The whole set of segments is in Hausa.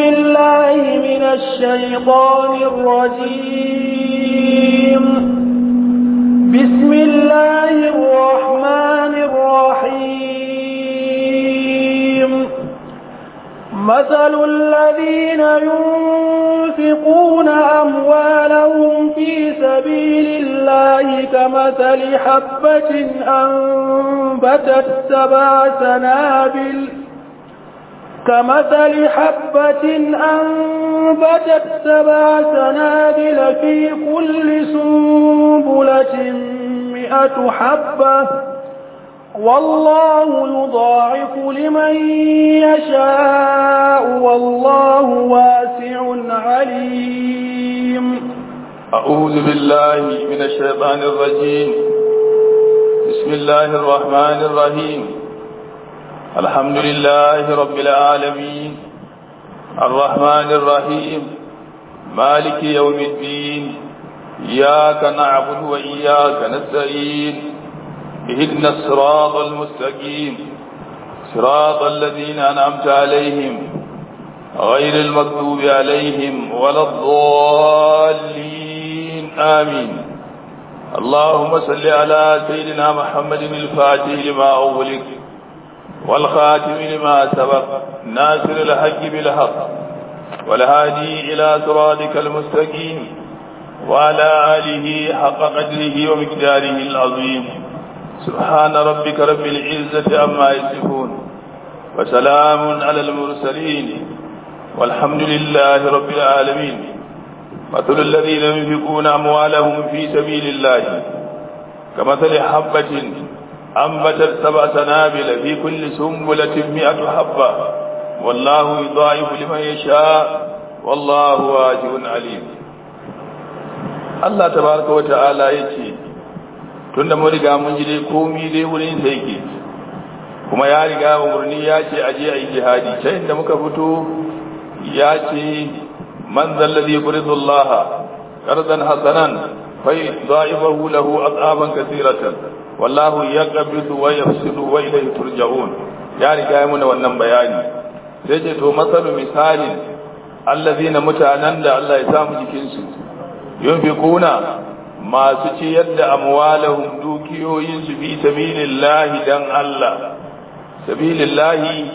بالله من الشيطان الرجيم بسم الله الرحمن الرحيم مثل الذين ينفقون أموالهم في سبيل الله كمثل حبة أنبتت سبع سنابل كمثل حبة أنبتت سبع سنابل في كل سنبلة مئة حبة والله يضاعف لمن يشاء والله واسع عليم أعوذ بالله من الشيطان الرجيم بسم الله الرحمن الرحيم الحمد لله رب العالمين الرحمن الرحيم مالك يوم الدين إياك نعبد وإياك نستعين اهدنا الصراط المستقيم صراط الذين أنعمت عليهم غير المكتوب عليهم ولا الضالين آمين اللهم صل على سيدنا محمد الفاتح لما أغلق والخاتم لما سبق ناصر الحق بالحق والهادي إلى صراطك المستقيم وعلى آله حق قدره ومقداره العظيم سبحان ربك رب العزة عما يصفون وسلام على المرسلين والحمد لله رب العالمين مثل الذين ينفقون أموالهم في سبيل الله كمثل حبة أنبتت سبع سنابل في كل سنبلة مئة حبة والله يضاعف لمن يشاء والله واجب عليم Allah tabaraka wa ta'ala yace tunda mun riga mun ji dai komai dai wurin sai yake kuma ya riga umurni ya ce aje ayi jihadi sai inda muka fito ya ce man zalladhi yuridu Allah qardan hasanan fa yudha'ifahu lahu adhaban katiratan wallahu yaqbidu wa yafsidu wa ilayhi turja'un ya riga ya muna wannan bayani sai ce to masalu misalin allazina mutanen da Allah ya samu jikin su yunfikuna masu ciyar da amwalahum dukiyoyin su fi sabilillahi dan Allah sabilillahi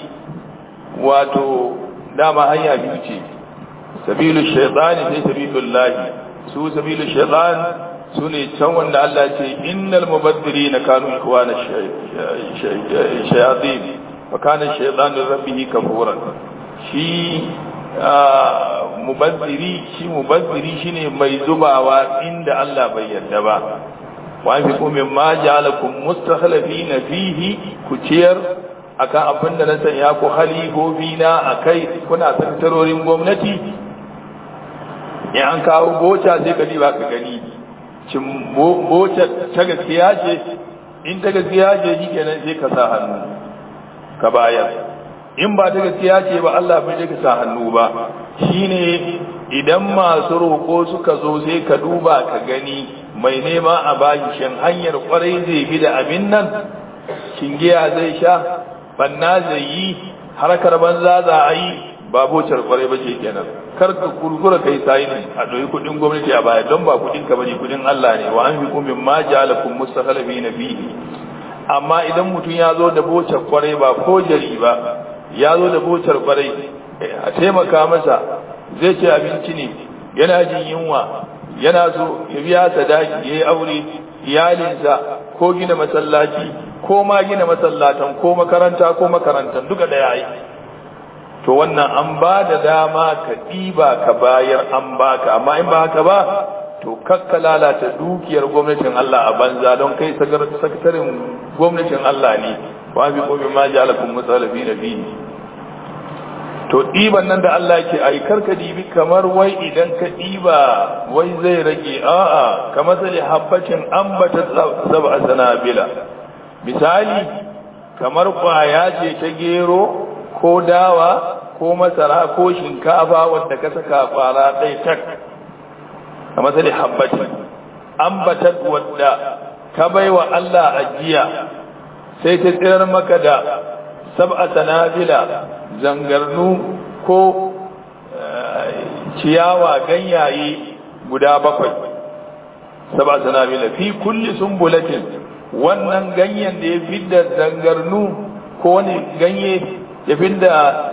wato dama hanya biyu ce sabilu shaytani sai sabilullahi su sabilu shaytan su ne can wanda Allah ce innal mubaddirina kanu ikwana shayatin wa kana shaytanu rabbihi kafuran shi mubazziri shi mubazziri shine mai zubawa inda Allah bai yarda ba wa fi kum mimma ja'alakum mustakhlifina fihi ku ciyar akan abin da na sanya ku halifofi na akai kuna sakatarorin gwamnati in an kawo gocha sai ka ba ka gani cin boce ta gaskiya ce in ta gaskiya ce shi kenan sai ka sa hannu ka bayar in ba ta gaskiya ce ba Allah bai ka sa hannu ba shine idan masu roƙo suka zo sai ka duba ka gani mai nema a bashi shin hanyar kwarai zai bi da abin nan shingiya zai sha banna zai yi harkar banza za a yi ba bocar kwarai ba ce kenan kar ka kurkura kai sai ne a doyi kudin gwamnati a baya don ba kudin ka bane kudin Allah ne wa an fi kumin ma ja'alakum mustakhlifina fihi amma idan mutum ya zo da bocar kwarai ba ko jari ba ya zo da bocar kwarai a taimaka masa zai ce abinci ne yana jin yunwa yana so ya biya sadaki ya yi aure iyalinsa ko gina masallaci ko ma gina masallatan ko makaranta ko makarantan duka da yayi to wannan an ba da dama ka ɗiba ka bayar an baka amma in ba haka ba to kakka lalata dukiyar gwamnatin Allah a banza don kai sakatarin gwamnatin Allah ne wa bi qawmi ma ja'alakum musallafin fihi to ɗiban nan da Allah ke ai karka dibi kamar wai idan ka ɗiba wai zai rage a'a kamar sai habbacin ambata sab'a sanabila misali kamar kwaya ce ta gero ko dawa ko masara ko shinkafa wadda ka saka kwara ɗaya tak a matsali habbatin ambatat wadda ka bai wa Allah ajiya sai ta tsirar maka da sab'a sanabila zangarnu ko ciyawa ganyaye guda bakwai saba sanabila fi kulli sumbulatin wannan ganyen da ya fidda zangarnu ko wani ganye ya fidda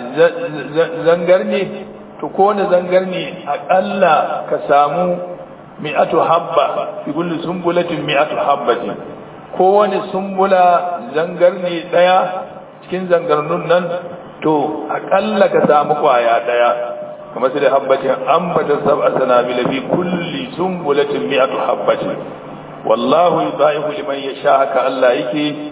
zangarne to ko wani zangarne aƙalla ka samu mi'atu habba fi kulli sumbulatin mi'atu habbatin ko wani sumbula zangarne daya cikin zangarnun nan to aƙalla ka samu kwaya daya kamar sai da habbatin ambata sab'a sanabila fi kulli sumbulatin mi'atu habbatin wallahu yudaihu liman yasha haka Allah yake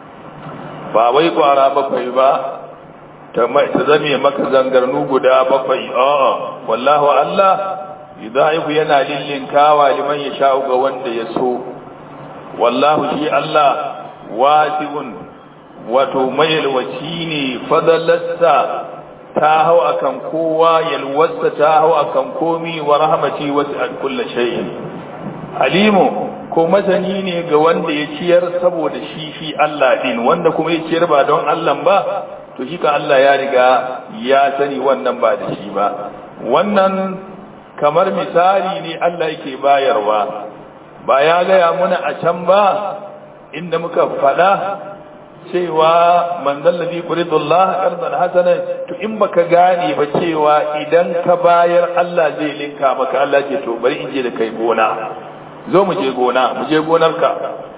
ba wai kwara bakwai ba ta zame maka zangarnu guda bakwai a'a wallahu Allah yudaihu yana lillinkawa liman yasha ga wanda ya so wallahu shi Allah wasi'un wato mai yalwaci ne fadalasta ta hau akan kowa yalwarsa ta hau akan komi wa rahmati wasi'at kulli shay'in alimu ko masani ne ga wanda ya ciyar saboda shi shi Allah din wanda kuma ya ciyar ba don Allah ba to shi kan Allah ya riga ya sani wannan ba da shi ba wannan kamar misali ne Allah yake bayarwa ba ya gaya muna a can ba inda muka faɗa cewa manzon ladhi quridullah qardan hasana to in baka gane ba cewa idan ka bayar Allah zai linka maka Allah ce to bari in je da kai gona zo mu je gona mu je gonarka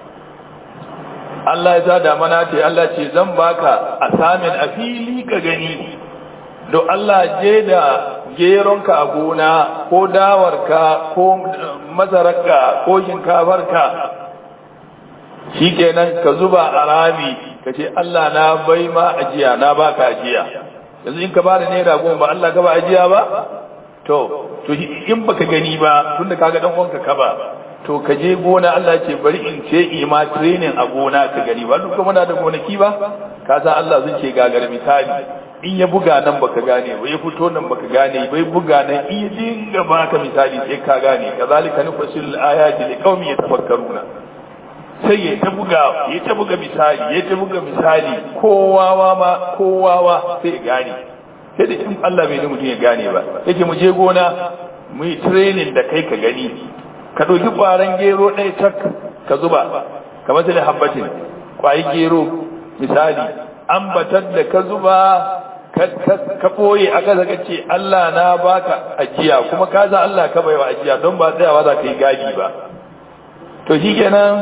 Allah ya sada mana ce Allah ce zan baka asamin a fili ka gani do Allah je da geronka a gona ko dawarka ko masararka ko shinkafarka shikenan ka zuba a rami ka ce Allah na bai ma ajiya na baka ajiya yanzu in ka bada naira goma ba Allah ka ba ajiya ba to to in baka gani ba tunda kaga dan uwanka ka ba to ka je gona Allah ce bari in ce ima training a gona ka gani ba duk muna da gonaki ba ka san Allah zai ce gagar misali in ya buga nan baka gane ba ya fito nan baka gane bai buga nan in ya dinga baka misali sai ka gane kazalika nufasil ayati liqaumin yatafakkaruna sai ya ta buga ya ta buga misali ya ta buga misali kowawa ma kowawa sai ya gane sai da in Allah bai mutum ya gane ba yake mu je gona mu yi training da kai ka gani ka ɗauki ƙwaron gero ɗaya tak ka zuba kamar sai da habbatin ƙwayi gero misali ambatar da ka zuba ka ɓoye a ƙasa ka ce Allah na baka ajiya kuma ka za Allah ka baiwa ajiya don ba tsayawa za ka yi gadi ba to shi kenan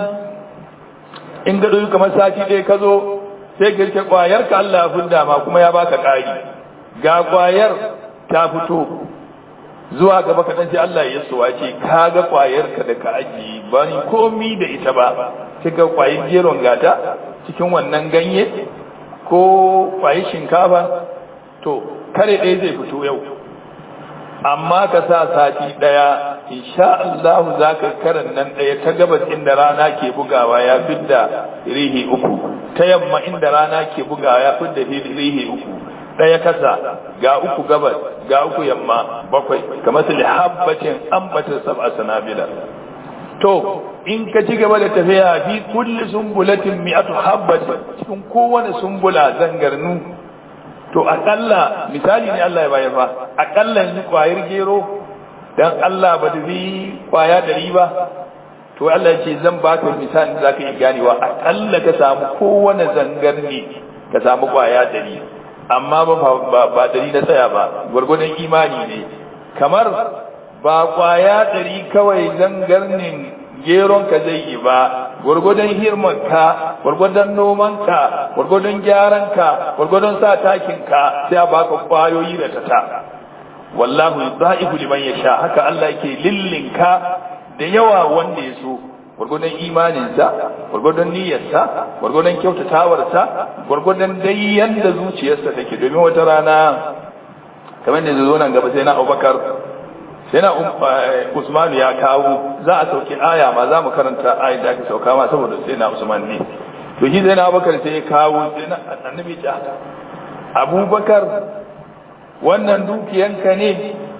in ga ɗauki kamar sati ɗaya ka zo sai ka rike ƙwayar ka Allah ya funda ma kuma ya baka ƙari ga ƙwayar ta fito zuwa gaba kaɗan sai Allah ya suwa ce ka ga ƙwayarka da ka ajiye ba ni komi da ita ba sai ga ƙwayar geron gata cikin wannan ganye ko ƙwayar shinkafa to kare ɗaya zai fito yau amma ka sa sati ɗaya insha Allah za ka karan nan ɗaya ta gabas inda rana ke bugawa ya fidda rihi uku ta yamma inda rana ke bugawa ya fidda rihi uku ɗaya kasa ga uku gabas ga uku yamma bakwai kamar su lihabbacin ambatar sab'a sanabila to in ka ci gaba da tafiya fi kulli sumbulatin mi'atu habbatin cikin kowane sumbula zangarnu to akalla misali ne Allah ya bayar fa akalla yanzu kwayar gero dan Allah ba da bi kwaya dari ba to Allah ya ce zan baka misali da zaka yi ganewa akalla ka samu kowane zangarni ka samu kwaya dari amma ba ba dari na tsaya ba gwargwadon imani ne kamar ba kwaya dari kawai zangarnin geron ka zai yi ba gwargwadon hirmanka gwargwadon nomanka gwargwadon gyaranka gwargwadon sa takinka sai a baka kwayoyi da tata wallahu yudha'ifu liman yasha haka Allah yake lillinka da yawa wanda ya so gwargwadon imaninsa gwargwadon niyyarsa gwargwadon kyautatawarsa gwargwadon dai yanda zuciyarsa take domin wata rana kamar da zo nan gaba sai na Abubakar sai na Usman ya kawo za a sauki aya ma za mu karanta ayat da aka sauka ma saboda sai na Usman ne to shi sai na Abubakar sai ya kawo sai na annabi ta Abubakar wannan dukiyanka ne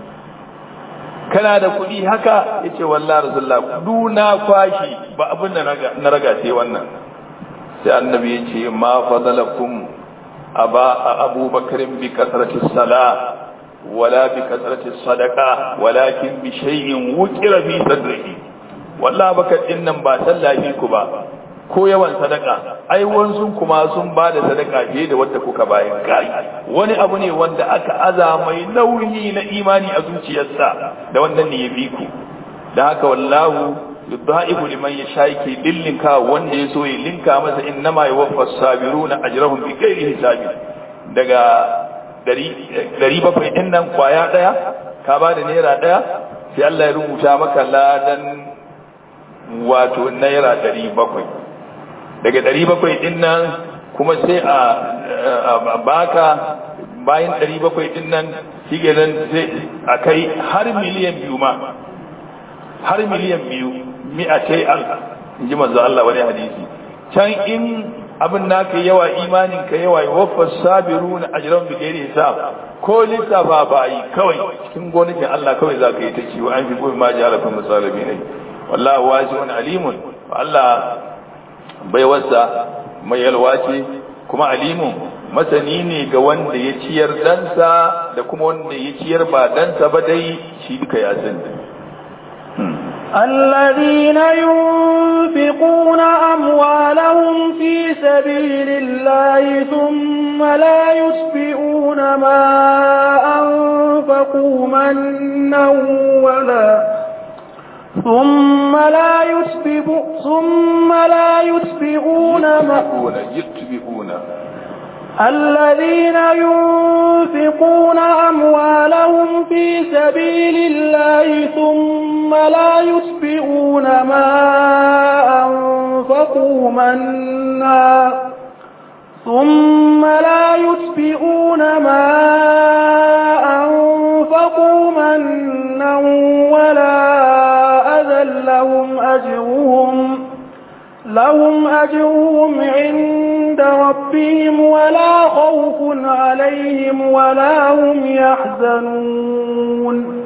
kana da kuɗi haka yace wallahi rasulullah duna kwashi ba abin da na raga sai wannan sai annabi yace ma fadalakum aba abubakar bi kasrati sala wala bi kasrati sadaqa walakin bi shay'in wukira fi sadrihi wallahi baka din nan ba sallafi ku ba ko yawan sadaka ai wansun kuma sun ba da sadaka fiye da wanda kuka bayan kai wani abu ne wanda aka aza mai nauyi na imani a zuciyarsa da wannan ne ya bi ku da haka wallahu yudha'ifu liman yasha yake dillinka wanda ya so ya linka masa innama yuwaffas sabiruna ajrahum bi ghairi hisabi daga 700 din nan kwaya daya ka ba da naira daya sai Allah ya rubuta maka ladan wato naira 700 daga 700 din nan kuma sai a baka bayan 700 din nan shi nan sai a kai har miliyan biyu ma har miliyan biyu mi'atai alf in ji manzo Allah wani hadisi can in abin naka yawa imanin ka yawa waffas sabiruna ajran bi ghairi hisab ko lissafa ba yi kawai cikin gonakin Allah kawai za ka yi ta ciwo an fi gobe ma ji harafin misalabi ne wallahu wasi'un alimun Allah bai wasa mai yalwa ce kuma alimun masani ne ga wanda ya ciyar dansa da kuma wanda ya ciyar ba dansa ba dai shi duka ya sani الذين ينفقون أموالهم في سبيل الله ثم لا يسبئون ما أنفقوا منا ولا ثم لا يسبئ ثم لا يسبئون ما يتبعون الذين ينفقون أموالهم في سبيل الله ثم لا يسبئون ما أنفقوا منا ثم لا يسبئون ما أنفقوا منا ولا أذى لهم أجرهم لهم أجرهم عند ربهم ولا خوف عليهم ولا هم يحزنون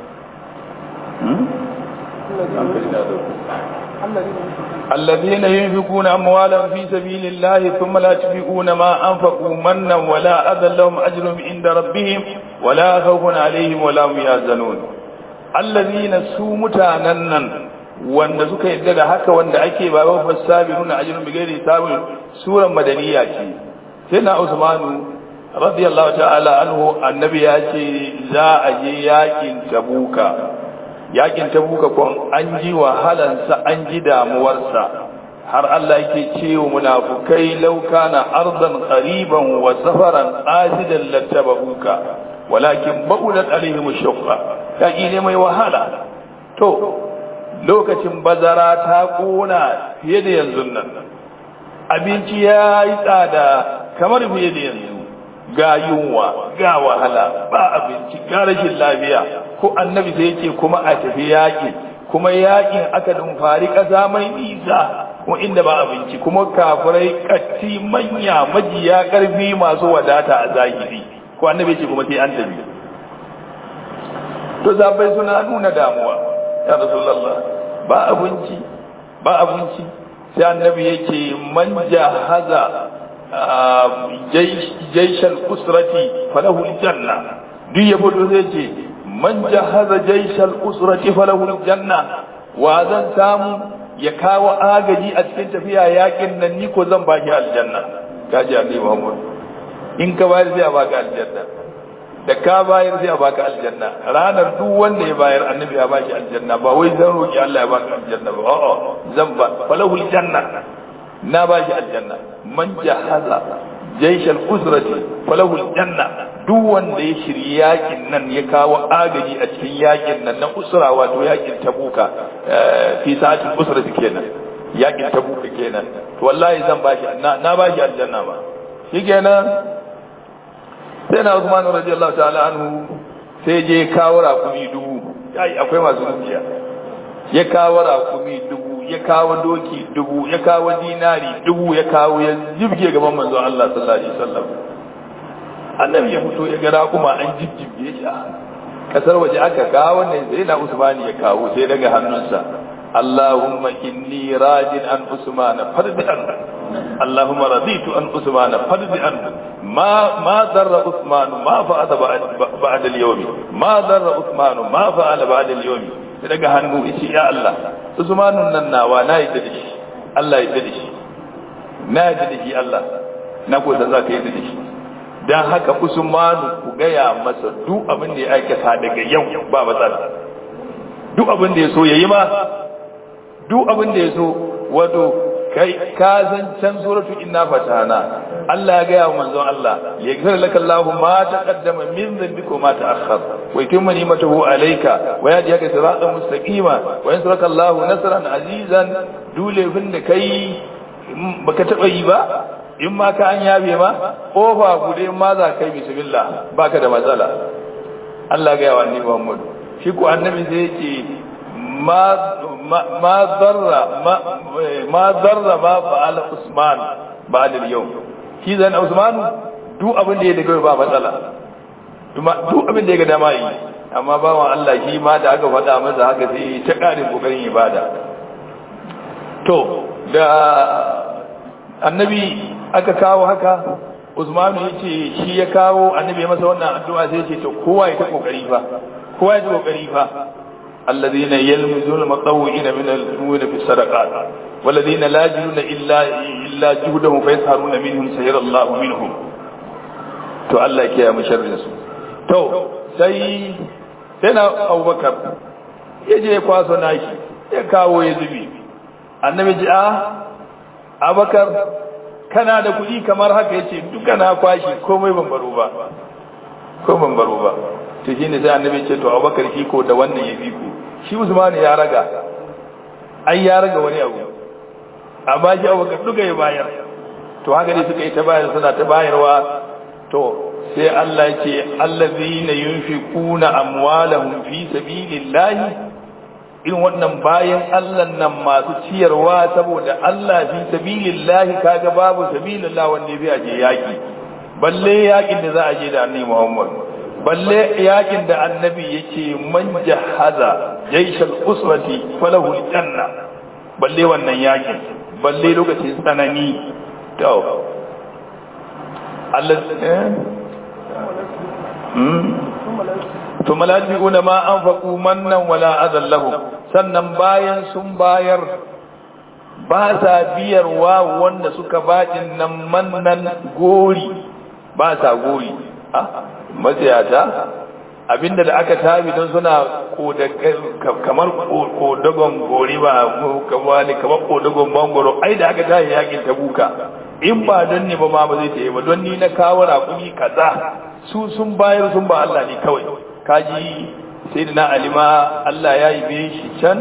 الذين ينفقون أموالهم في سبيل الله ثم لا يتبعون ما أنفقوا منا ولا أذى لهم أجرهم عند ربهم ولا خوف عليهم ولا هم يحزنون الذين سومتانا wanda suka yadda da haka wanda ake ba wa fasabiruna ajrun bi ghairi hisabin suran madaniya ce sai na Usmanu radiyallahu ta'ala anhu annabi ya ce za a je yakin tabuka yakin tabuka kon an ji wahalansa an ji damuwarsa har Allah yake cewa munafukai law kana ardan qariban wa safaran qasidan lattabuka walakin ba'ulat alaihim shaqqa yaki ne mai wahala to lokacin bazara ta kona fiye da yanzu nan abinci ya yi tsada kamar fiye da yanzu ga yunwa ga wahala ba abinci ga rashin lafiya ko annabi sai yake kuma a tafi yaƙi kuma yaƙin aka dumfari ƙasa mai nisa kuma inda ba abinci kuma kafirai katti manya majiya ƙarfi masu wadata a zahiri ko annabi ce kuma sai an tafi to zabai suna nuna damuwa ya rasulullah ba abinci ba abinci sai annabi yake man jahaza jaishal usrati falahu aljanna duk ya fito zai ce man jahaza jaishal usrati falahu aljanna wa zan samu ya kawo agaji a cikin tafiya yakin nan ni ko zan baki aljanna kaji annabi Muhammad in ka bayar sai a baka aljanna da ka bayar sai a baka aljanna ranar duk wanda ya bayar annabi ya baki aljanna ba wai zan roki Allah ya baka aljanna ba a'a zan ba falahul janna na baki aljanna man jahaza jaishal usrati falahul janna duk wanda ya shirya yakin nan ya kawo agaji a cikin yakin nan na usra wato yakin tabuka fi sa'atul usrati kenan yakin tabuka kenan to wallahi zan baki na baki aljanna ba shikenan sai na Usman radiyallahu ta'ala anhu sai je kawo rakumi dubu ai akwai masu dukiya ya kawo rakumi dubu ya kawo doki dubu ya kawo dinari dubu ya kawo ya jibge gaban manzon Allah sallallahu alaihi wasallam annabi ya fito ya ga rakuma an jibge shi kasar waje aka kawo ne sai na Usman ya kawo sai daga hannunsa Allahumma inni rajin an Usman fardan اللهم رضيت عن عثمان فرض عنه ما ما ضر عثمان ما فعل بعد بعد اليوم ما ضر عثمان ما فعل بعد اليوم daga hannu yace ya Allah Usmanun nan nawa na yi da shi Allah ya da shi na yi da shi Allah na ko za ka yi da shi dan haka Usmanu ku gaya masa duk abin da ya aikata daga yau ba matsala duk abin da ya so yayi ma duk abin da ya so wato kai ka san can suratu inna fatana Allah ya gaya wa manzon Allah ya gafara laka Allahu ma taqaddama min dhanbika ma ta'akhkhar wa yutimma ni'matahu alayka wa yahdika siratan mustaqima wa yansuraka Allahu nasran azizan dole fin da kai baka taba yi ba in ma ka an yabe ma kofa gude ma za kai bismillah baka da matsala Allah ya gaya wa annabi Muhammad shi ko annabi sai yake ma ma darra ma ma darra ma fa'ala Usman ba'da al-yawm shi zan Usman duk abin da ya daga ba matsala kuma duk abin da ya ga dama yi amma bawan Allah shi ma da aka faɗa masa haka sai ta ƙarin kokarin ibada to da annabi aka kawo haka Usman ya ce shi ya kawo annabi ya masa wannan addu'a sai ya ce to kowa ya ta kokari fa kowa ya ta kokari fa الذين يلمزون المطوعين من المؤمنين في الصدقات والذين لا يجدون إلا إلا جهدهم فيسهرون منهم سير الله منهم to Allah ke ya musharrin su to sai sai na Abubakar ya je kwaso naki ya kawo ya zubi annabi ji a Abubakar kana da kuɗi kamar haka yace duka na kwashi komai ban baro ba ko ban baro ba to shine sai annabi ce to Abubakar shi ko da wannan ya bi ku shi Usman ya raga ai ya raga wani abu amma shi Abubakar duka ya bayar to haka ne suka yi ta bayar suna ta bayarwa to sai Allah ce allazina yunfiquna amwalahum fi sabilillahi irin wannan bayan Allah nan masu ciyarwa saboda Allah fi sabilillahi kaga babu sabilillah wanda bai aje yaki balle yakin da za a je da Annabi Muhammad balle yakin da Annabi yake man jahaza jaishal usrati falahu aljanna balle wannan yakin balle lokacin tsanani to Allah eh ثم لا ينفقون ما أنفقوا منا ولا أذى لهم sannan bayan sun bayar ba sa biyarwa wanda suka bajin nan mannan gori ba sa gori ah matsayata abinda da aka tabi don suna kamar kodagon gori ba kamar kodagon bangoro ai da aka tabi yakin tabuka in ba don ne ba ma ba zai ta yi ba don ni na kawo raƙumi kaza su sun bayar sun ba Allah ne kawai kaji sai da na alima Allah ya yi be shi can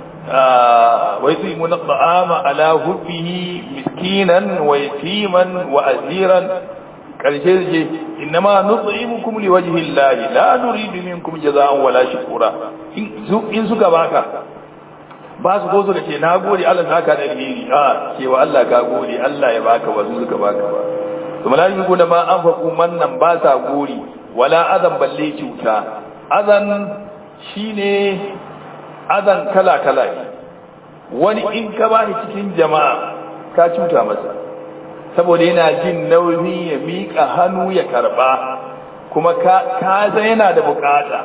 wai su yi muna ba'ama ala hubbihi miskinan wa yatiman wa aziran karshe da ce inna ma nut'imukum li wajhi Allah la nuridu minkum jazaa'an wala shukura in suka baka ba su ko suka ce na gode Allah saka da alheri a cewa Allah ka gode Allah ya baka ba su suka baka ba to malaiku da ma an faku mannan ba sa gori wala azan balle cuta azan shine azan kala kala ne wani in ka bani cikin jama'a ka cuta masa saboda yana jin nauyi ya mika hannu ya karba kuma ka ka yana da bukata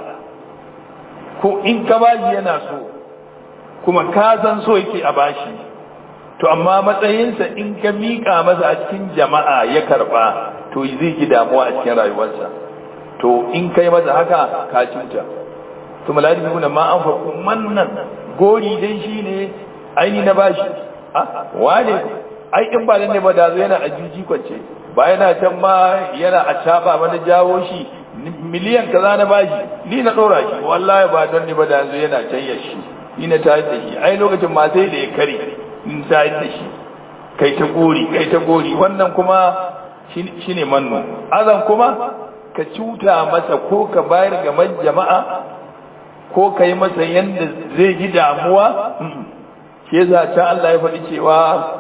ko in ka bashi yana so kuma ka san so yake a bashi to amma matsayinsa in ka miƙa masa a cikin jama'a ya karɓa to zai ji damuwa a cikin rayuwarsa to in kai masa haka ka cuta to maladi kuna ma an faku mannan gori dai shine aini na bashi ah wane ai in ba ne ba da zo yana a jiji kwance ba yana can ma yana a caba mana jawo shi miliyan kaza na bashi ni na ɗora shi wallahi ba don ni ba da zo yana can ya shi ni na tayar da shi ai lokacin ma sai da ya kare in tayar da shi kai ta gori kai ta gori wannan kuma shine manno azan kuma ka cuta masa ko ka bayar ga jama'a ko ka yi masa yanda zai ji damuwa shi yasa can Allah ya faɗi cewa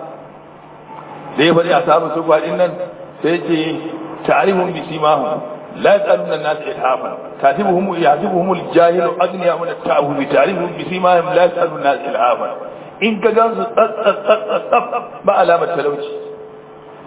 da ya faɗi a sabu su faɗin nan sai ce ta'rifun bi simahum لا يسألون الناس إلحافا كاتبهم يعذبهم الجاهل أغنياء من التعبد بتعريفهم بسيماهم لا يسألون الناس إلحافا إن كجانس ba alamar talauci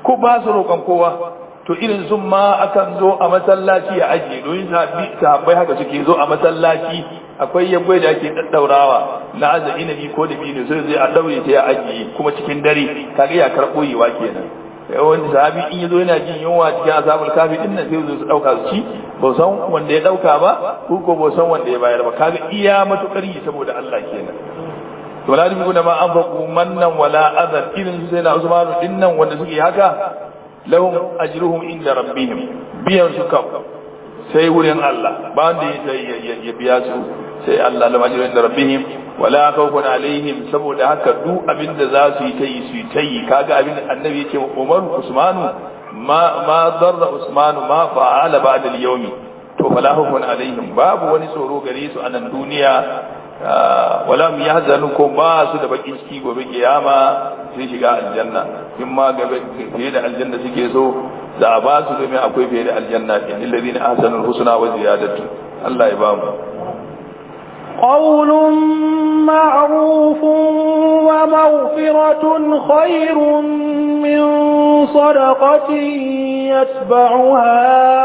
ko ba su roƙon kowa to irin sun ma akan zo a masallaci a ajiye domin sahabbai haka suke zo a masallaci akwai yagwai da ake daddaurawa na aza inabi ko da bino sai zai a daure ta ya ajiye kuma cikin dare kaga ya karɓo yiwa kenan wani sahabi in yazo yana jin yunwa cikin asabul kafi din nan sai zo su dauka su ci ba san wanda ya dauka ba ko ko ba san wanda ya bayar ba kaga iya matukar yi saboda Allah kenan to la dubi ma an faqu mannan wala adhan irin sai na Usman din nan wanda suke haka lahum ajruhum inda rabbihim biyan su kam sai wurin Allah ba wanda ya biya su sai Allah lahum ajruhum inda rabbihim wala khawfun alaihim saboda haka duk abinda za su yi ta yi su yi ta yi kaga abin annabi yake Umar Usmanu ma ma darra Usmanu ma fa'ala ba'da al-yawmi to fala khawfun alaihim babu wani tsoro gare su a nan duniya wala mu yahzanu ko ba su da bakin ciki gobe kiyama sai shiga aljanna in ma gabe fiye da aljanna suke so za a ba su domin akwai fiye da aljanna in alladhina ahsanul husna wa ziyadatu Allah ya ba mu قول معروف ومغفرة خير من صدقة يتبعها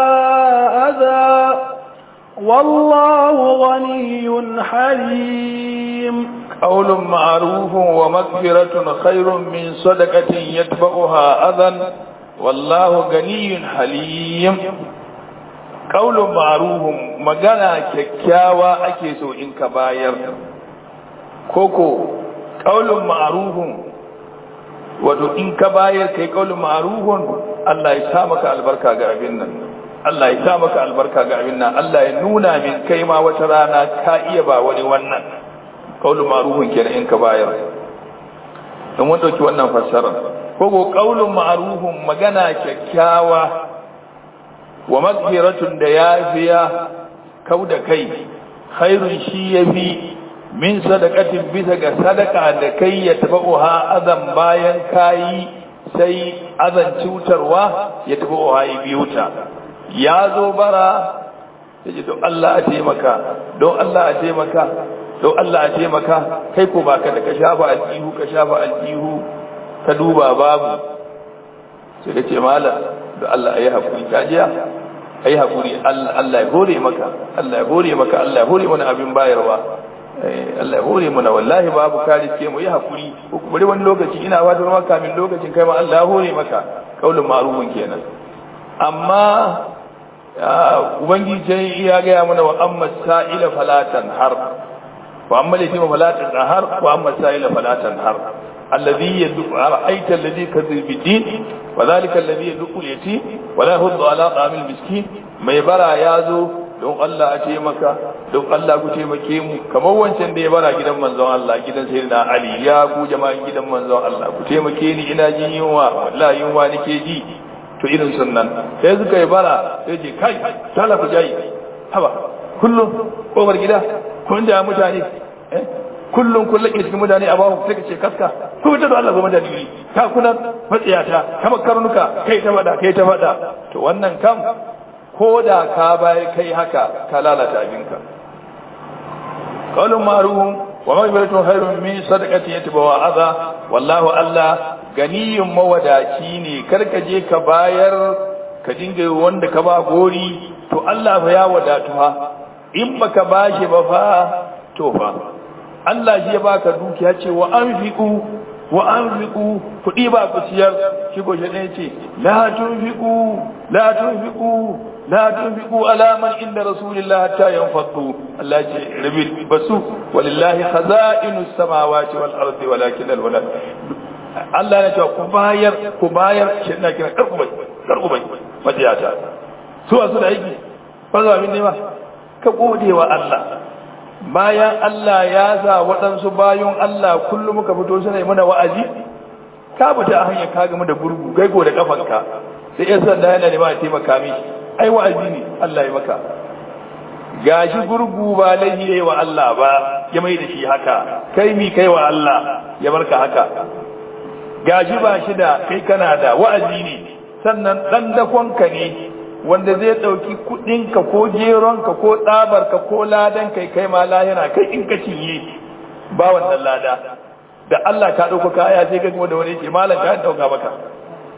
أذى والله غني حليم قول معروف ومغفرة خير من صدقة يتبعها أذى والله غني حليم قول معروف مغانا ككاوا ake so in ka bayar koko qaulun ma'rufun wato in ka bayar kai qaulun ma'rufun Allah ya sa maka albarka ga abin nan Allah ya sa maka albarka ga abin nan Allah ya nuna min kai ma wata rana ka iya ba wani wannan qaulun ma'rufun kenan in ka bayar dan mun dauki wannan fassara koko qaulun ma'rufun magana kyakkyawa wa magfiratun da yafiya kauda kai khairun shi yafi min sadaqatin bisa ga sadaka da kai ya tabauha azan bayan kayi sai azan cutarwa ya tabauha yi biyuta ya zo bara yace don Allah a taimaka don Allah a taimaka don Allah a taimaka kai ko baka da ka shafa aljihu ka shafa aljihu ka duba babu sai da ce malam da Allah ayi hakuri kajiya ayi hakuri Allah ya hore maka Allah ya hore maka Allah ya hore mana abin bayarwa Allah ya hore mana wallahi babu kari ce mu yi hakuri bari wani lokaci ina wata maka min lokacin kai ma Allah ya hore maka kaulin ma'rufun kenan amma ubangiji ya gaya mana wa amma sa'ila falatan har wa amma latima falatan har wa amma sa'ila falatan har الذي يدق رأيت الذي كذب بالدين وذلك الذي يدق اليتيم ولا يهض على طعام المسكين ما يبرا يازو don Allah a taimaka don Allah ku taimake mu kamar wancan da ya bara gidan manzon Allah gidan sayyidina Ali ya ku jama'an gidan manzon Allah ku taimake ni ina jin yunwa wallahi yunwa nake ji to irin sunnan sai suka yi bara sai ce kai tala ku jayi haba kullum kofar gida kun da mutane eh kullum kun lake cikin mutane a bawo sai ka ce kaska ko ta da Allah zama da dini ka kuna matsiyata kama karnuka kai ta fada kai ta fada to wannan kam ko da ka bayar kai haka ka lalata abinka qawlun ma'ruf wa maghfiratun khairun min sadaqati yatbawa adha wallahu Allah ganiyun mawadaci ne karka je ka bayar ka dinga wanda ka ba gori to Allah fa ya wadatu fa in baka bashi ba fa to fa Allah shi ya baka dukiya ce wa anfiqu wa anfiqu kudi ba ku ciyar shi goje ne ce la tunfiqu la tunfiqu la tunfiqu ala man inda rasulillahi hatta yanfadu Allah ce rabi basu walillahi khaza'inus samawati wal ardi walakin al walad Allah ya ce ku bayar ku bayar shi ina kira karkubai karkubai majiyata su wasu da yake ba za min ne ba ka gode wa Allah bayan Allah ya sa waɗansu bayan Allah kullum muka fito suna yi mana wa'azi ka fita a hanyar ka gama da gurgu kai ko da kafanka sai yan sanda yana nema a taimaka mi ai wa'azi ne Allah ya maka gashi gurgu ba laifi yayi wa Allah ba ya mai da shi haka kai mi kai wa Allah ya barka haka gashi ba shi da kai kana da wa'azi ne sannan dan dakonka ne wanda zai ɗauki kuɗinka ko geronka ko tsabarka ko ladan kai kai ma lahira kai in ka cinye ba wannan lada da Allah ka ɗauka kaya sai ka da wani ce malam ka ɗauka maka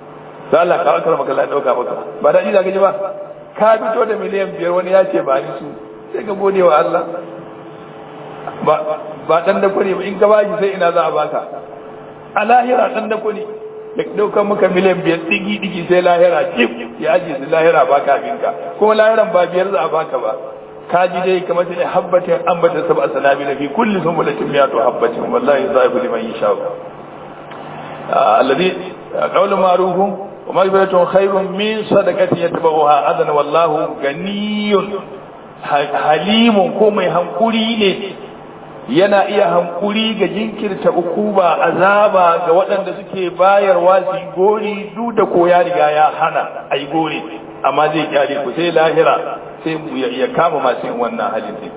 sai Allah ka akara maka la dauka maka ba da ida gaji ba ka fito da miliyan biyar wani ya ce ba ni su sai ka gode wa Allah ba ba dan da kure ba in ka bashi sai ina za a baka a lahira dan da kure ya dauka maka miliyan biyar digi digi sai lahira jif ya aje su lahira baka abinka kuma lahiran ba biyar za a baka ba kaji dai kamar sai habbatin ambata sab'a sanabi fi kulli sunbulatin miyatu habbatin wallahi zaibu liman yasha alladhi qawlu ma'rufun wa maghfiratun khairun min sadaqatin yatba'uha adan wallahu ganiyun halimun ko mai hankuri ne yana iya hankuri ga jinkirta ukuba azaba ga waɗanda suke bayarwa su gori duk da ko ya riga ya hana ai gori amma zai kyale ku sai lahira sai ya kama masu yin wannan halin ne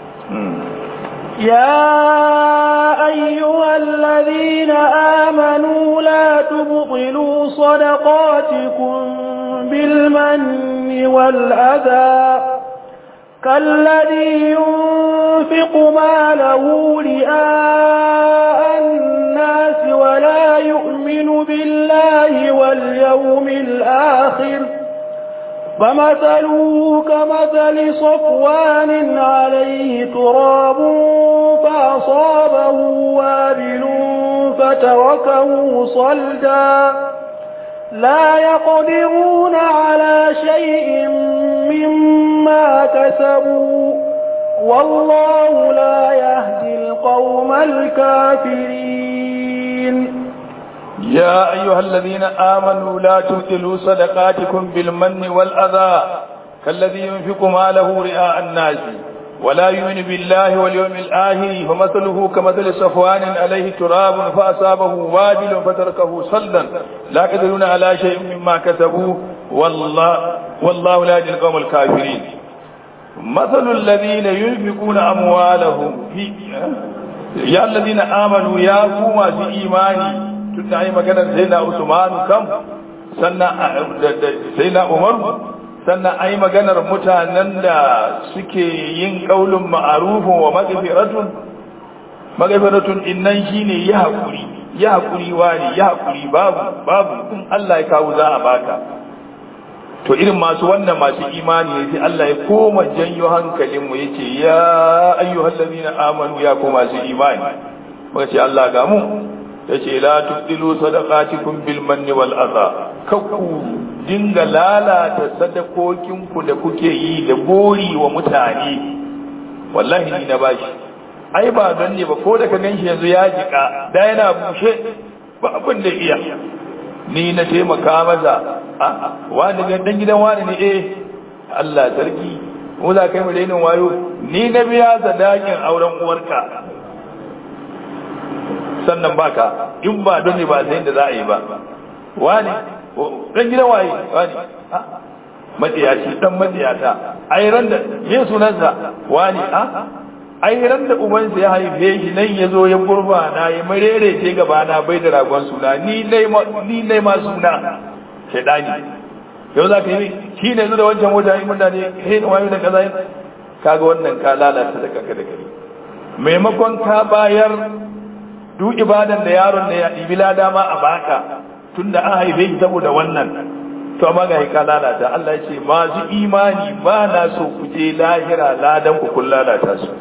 يا أيها الذين آمنوا لا تبطلوا صدقاتكم بالمن والأذى كالذي ينفق ماله رئاء الناس ولا يؤمن بالله واليوم الآخر فمثله كمثل صفوان عليه تراب فأصابه وابل فتركه صلدا لا يقدرون على شيء مما كسبوا والله لا يهدي القوم الكافرين يا أيها الذين آمنوا لا تبطلوا صدقاتكم بالمن والأذى كالذي ينفق ماله رئاء الناس ولا يؤمن بالله واليوم الآخر فمثله كمثل صفوان عليه تراب فأصابه وابل فتركه صلدا لا يقدرون على شيء مما كسبوا والله والله لا يهدي القوم الكافرين مثل الذين ينفقون أموالهم في يا الذين آمنوا يا قوم في إيماني tun da yi maganar sai na usmanu kam sannan sai na umaru sannan ai maganar mutanen da suke yin kaulin ma'arufin wa magfiratun magfiratun innan shine ya hakuri ya hakuri wani ya hakuri babu babu in Allah ya kawo za a baka to irin masu wannan masu imani ne sai Allah ya koma janyo hankalin mu yace ya ayyuhal ladina amanu ya koma masu imani muka ce Allah ga mu yace la tubdilu sadaqatikum bil manni wal adha kakku dinga lalata sadakokin ku da kuke yi da gori wa mutane wallahi ni na bashi ai ba don ne ba ko da ka ganshi yanzu ya jika da yana bushe ba abin da iya ni na taimaka masa a wani ga dan gidan wani ne eh Allah sarki mu za kai mu dainin wayo ni na biya sadakin auren uwarka sannan baka in ba don ne ba sai da za a yi ba wani dan gidan waye wani matsiyaci dan matsiyata ai ran da me sunansa wani a ai ran da ubansa ya haife shi nan ya zo ya gurba na ya marere ce gaba na bai da ragon suna ni dai ni dai ma suna shedani yau za ka yi shi ne da wancan mota yi mutane he da wayo da kaza kaga wannan ka lalata da kanka da kai maimakon ka bayar duk ibadan da yaron da ya ɗibi lada ma a baka tunda an haife shi saboda wannan to amma ga ka lalata Allah ya ce masu imani ba na so ku je lahira ladan ku kun lalata su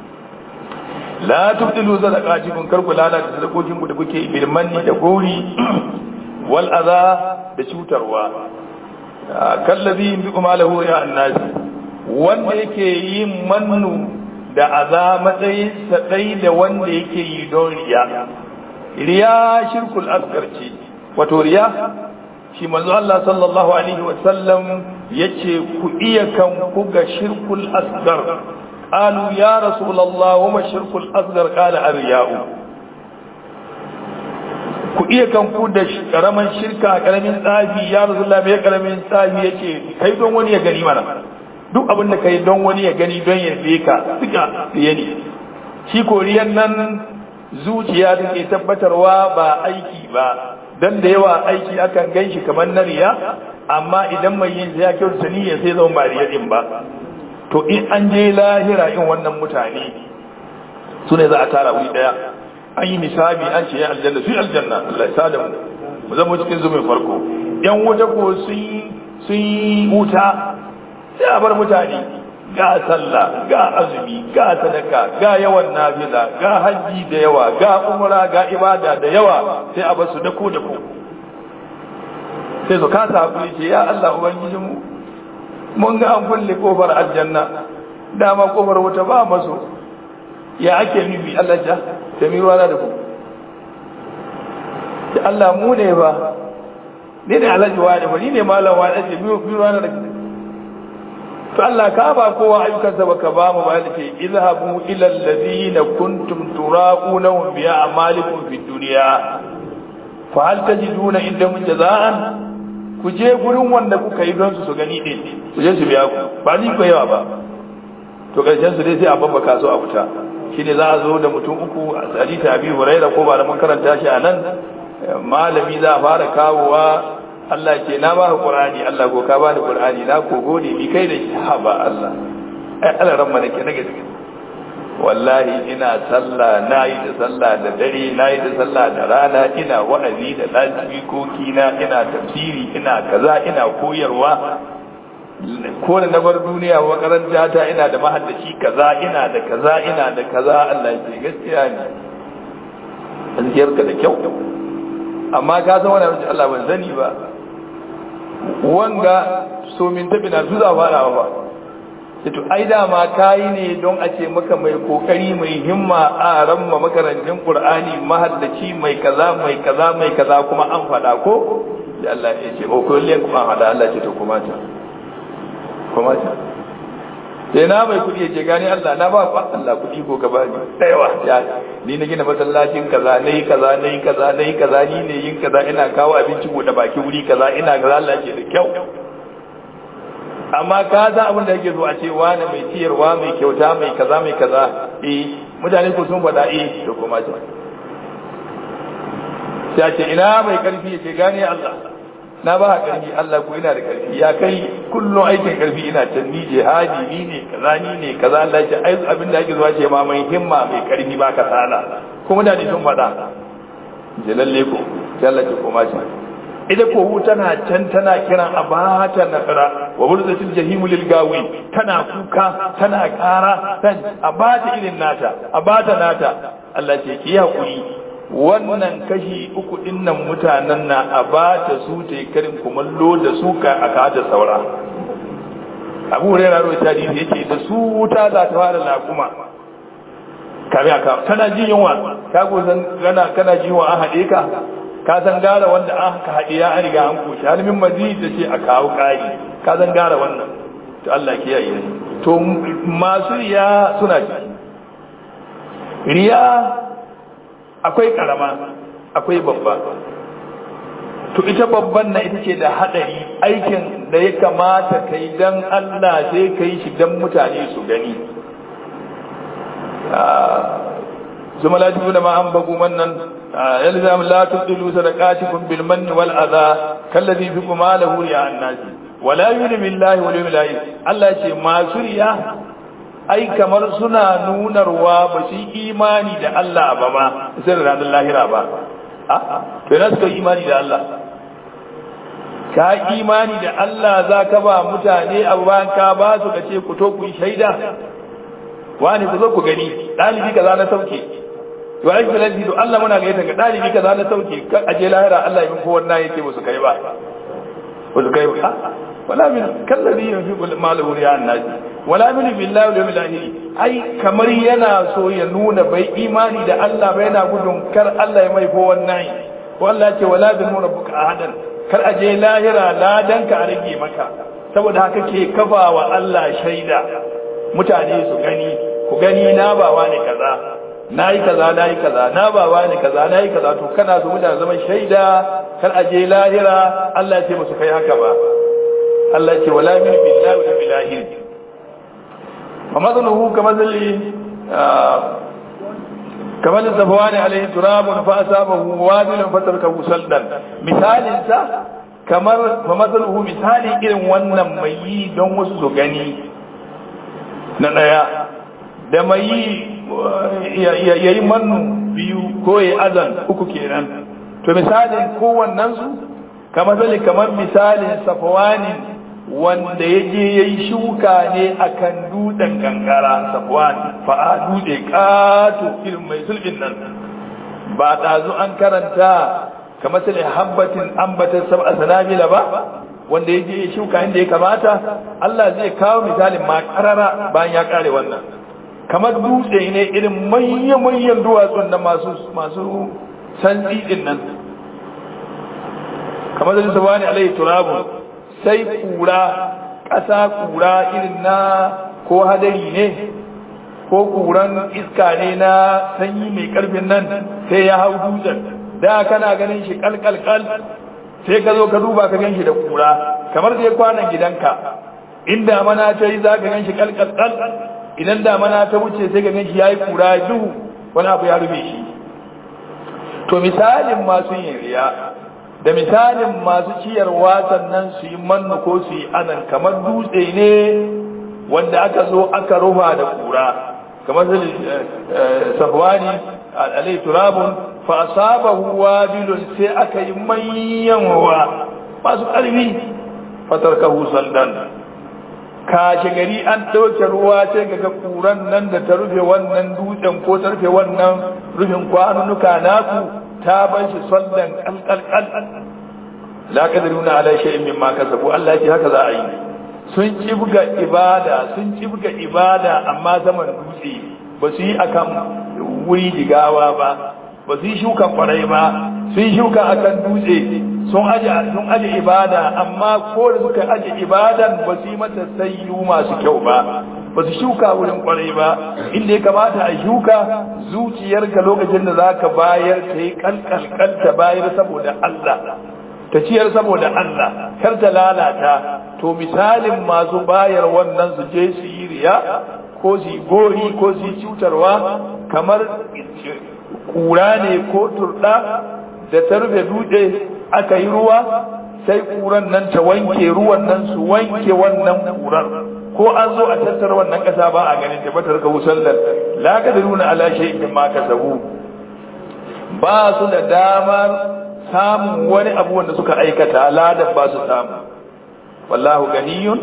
la tubdilu sadaqatikum kar ku lalata sadakokin ku da kuke bil manni da gori wal adha da cutarwa kallazi bi malahu ya annas wanda yake yin mannu da aza matsayin sa dai da wanda yake yi don riya riya shirkul asgar ce wato riya shi manzo Allah sallallahu alaihi wa sallam yace ku iya kan ku ga shirkul asgar qalu ya rasulullah wa ma shirkul asgar qala ar-riya'u ku iya kan ku da karaman shirka karamin tsafi ya rasulullah me karamin tsafi yace kai don wani ya gani mana duk abin da kai don wani ya gani don ya ka duka riya ne shi koriyan nan zuciya take tabbatarwa ba aiki ba dan da yawa aiki akan ganshi kamar na riya amma idan mai yin ya kyautata niyya sai zama ba riya din ba to in an je lahira in wannan mutane su ne za a tara wuri daya an yi misali an ce ya aljanna su aljanna Allah ya sada mu mu zama cikin zumin farko yan wuta ko sun yi wuta sai a bar mutane ga sallah ga azumi ga sadaka ga yawan nafila ga hajji da yawa ga umra ga ibada da yawa sai a basu dako dako sai su kasa hakuri ce ya Allah ubangijinmu mun ga an kulle kofar aljanna dama kofar wuta ba maso ya ake nufi Allah ja ta mi ruwa da ku da Allah mu ne ba ne ne alhaji wani ba ni ne malam wani ce mi ruwa da ku to Allah ka ba kowa ayyukansa baka ba mu ba yake izhabu ila alladhina kuntum turaquna bi a'malikum fid dunya fa hal tajiduna indahum jazaan ku je gurin wanda kuka yi don su su gani din ku je su biya ku ba ni ko yawa ba to karshen su dai sai a babbaka su a wuta shine za a zo da mutum uku a hadisi Abi Hurairah ko ba da mun karanta shi a nan malami za a fara kawowa Allah ce na ba Qur'ani Allah ko ka ba ni Qur'ani na ko gode ni kai da shi ha ba Allah ai Allah ran mana ke na gaske wallahi ina sallah nayi da sallah da dare nayi da sallah da rana ina wa'azi da lasbikoki na ina tafsiri ina kaza ina koyarwa ko da na bar duniya makaranta ta ina da mahaddaci kaza ina da kaza ina da kaza Allah ce gaskiya ne azkiyarka da kyau amma ka san wannan Allah ban sani ba wanga so min tabi na zuza fara ba to ai dama kayi ne don a ce maka mai kokari mai himma a ramma makarantin qur'ani mahaddaci mai kaza mai kaza mai kaza kuma an fada ko da Allah ya ce o ko le kuma hada Allah ce to kuma ta kuma ta sai na mai kudi ce gani Allah na ba ku Allah kudi ko ka bani tsayawa ya ni na gina masallacin kaza nayi kaza nayi kaza nayi kaza ni ne yin kaza ina kawo abinci bude baki wuri kaza ina kaza Allah ce da kyau amma ka san abin da yake so a ce wani mai ciyarwa mai kyauta mai kaza mai kaza eh mutane ko sun faɗa eh to kuma ce sai ce ina mai karfi ya ce gane Allah na ba karfi Allah ko ina da karfi ya kai kullum aikin karfi ina can ni jihadi ni ne kaza ni ne kaza Allah ya ce ai abin da yake zuwa ce ma mai himma mai karfi ba ka sala ko mutane sun faɗa je lalle ko sai Allah ce koma ce ita ko tana can tana kiran a bata nasara wa burzatil jahimu lil gawi tana kuka tana kara tan a bata irin nata a bata nata Allah ce ki hakuri wannan kashi uku dinnan mutanen na a bata su ta yi karin kumallo da su ka aka da saura Abu Hurairah rawaita hadisi yake da su wuta za ta fara lakuma kame aka tana jin yunwa ka go san kana kana jin yunwa an hade ka ka san gara wanda aka haɗe ya an riga an koshi har min mazi da ce a kawo ƙari ka san gara wannan to Allah ke yayi to masu riya suna ciki riya akwai karama akwai babba to ita babban na ita ce da haɗari aikin da ya kamata kai dan Allah sai kai shi dan mutane su gani ثم لا تجدون ما أنفقوا منا يلزم لا تبطلوا صدقاتكم بالمن والأذى كالذي فيكم ماله رياء الناس ولا يؤمن بالله واليوم الآخر الله يقول ما سريا ai kamar suna nunarwa ba su imani da Allah ba ma sai da ranar lahira ba a to yana suka imani da Allah ka imani da Allah za ka ba mutane abu bayan ka ba su ka ce ku to ku yi shaida wani ku zo ku gani ɗalibi kaza na sauke to ai filanti to Allah muna gaita ga ɗalibi kaza na sauke kan aje lahira Allah yin kowa na yake musu kai ba musu kai ba wala min kallabi yunfiqu malahu ya annabi wala min billahi wal yawmil akhir ai kamar yana so ya nuna bai imani da Allah bai yana gudun kar Allah ya mai ko wannan ko Allah ya ce wala bi rabbuka ahadan kar aje lahira ladan ka a rage maka saboda haka ke kafa wa Allah shaida mutane su gani ku gani na bawa ne kaza nayi kaza nayi kaza na bawa ne kaza nayi kaza to kana so mutane zaman shaida kar aje lahira Allah ya ce musu kai haka ba Allah ya ce wala min billahi wa billahi wa madluhu kamadli kamar zafawani alaihi turabun fa asabahu wadilun fatarkahu saldan misalin sa kamar fa madluhu misali irin wannan mai yi don wasu su gani na ɗaya da mai yi ya yi mannu biyu ko ya azan uku kenan to misalin kowannensu kamar zali kamar misalin safwanin wanda ya je ya yi shuka ne a kan dutsen kankara safwan fa'a dutse ƙato irin mai sulbin nan ba ɗazu an karanta kamar sai habbatin ambatar sab'a sanabila ba wanda ya je ya shuka inda ya kamata Allah zai kawo misalin ma karara bayan ya kare wannan kamar dutse ne irin manyan manyan duwatsun da masu masu santsi din nan kamar da sabani alaihi turabun sai kura ƙasa kura irin na ko hadari ne ko kuran iska ne na sanyi mai karfin nan sai ya hau dutsen da kana ganin shi kalkalkal sai ka zo ka duba ka gan shi da kura kamar sai kwanan gidanka in damana ta yi za ka gan shi kalkalkal idan damana ta wuce sai ka gan shi ya yi kura duhu wani abu ya rufe shi to misalin masu yin riya da misalin masu ciyarwa sannan su yi mannu ko su yi anan kamar dutse ne wanda aka zo aka rufa da kura kamar safwani alai turabun fa asabahu wabilun sai aka yi manyan ruwa masu ƙarfi fatarkahu saldan kashe gari an ɗauke ruwa sai ga kuran nan da ta rufe wannan dutsen ko ta rufe wannan rufin kwanunuka naku ta ban shi saldan kalkalkal la qadiruna ala shay'in mimma kasabu Allah ya haka za a yi sun cibga ibada sun cibga ibada amma zaman dutse ba su yi akan wuri jigawa ba ba su yi shuka kwarai ba sun shuka akan dutse sun aje sun aje ibada amma ko da suka aje ibadan ba su yi mata sayyu masu kyau ba ba su shuka wurin kwarai ba inda ya kamata a shuka zuciyarka lokacin da zaka bayar ta yi kalkalkal ta bayar saboda Allah ta ciyar saboda Allah kar ta lalata to misalin masu bayar wannan su je su yi riya ko su yi gori ko su yi cutarwa kamar kura ne ko turɗa da ta rufe dutse aka yi ruwa sai kuran nan ta wanke ruwan nan su wanke wannan kurar ko an zo a tattara wannan ƙasa ba a ganin tabbatar ka musallar la ka nuna ala shay'in ma kasabu ba su da damar samun wani abu wanda suka aikata ladan ba su samu wallahu ganiyun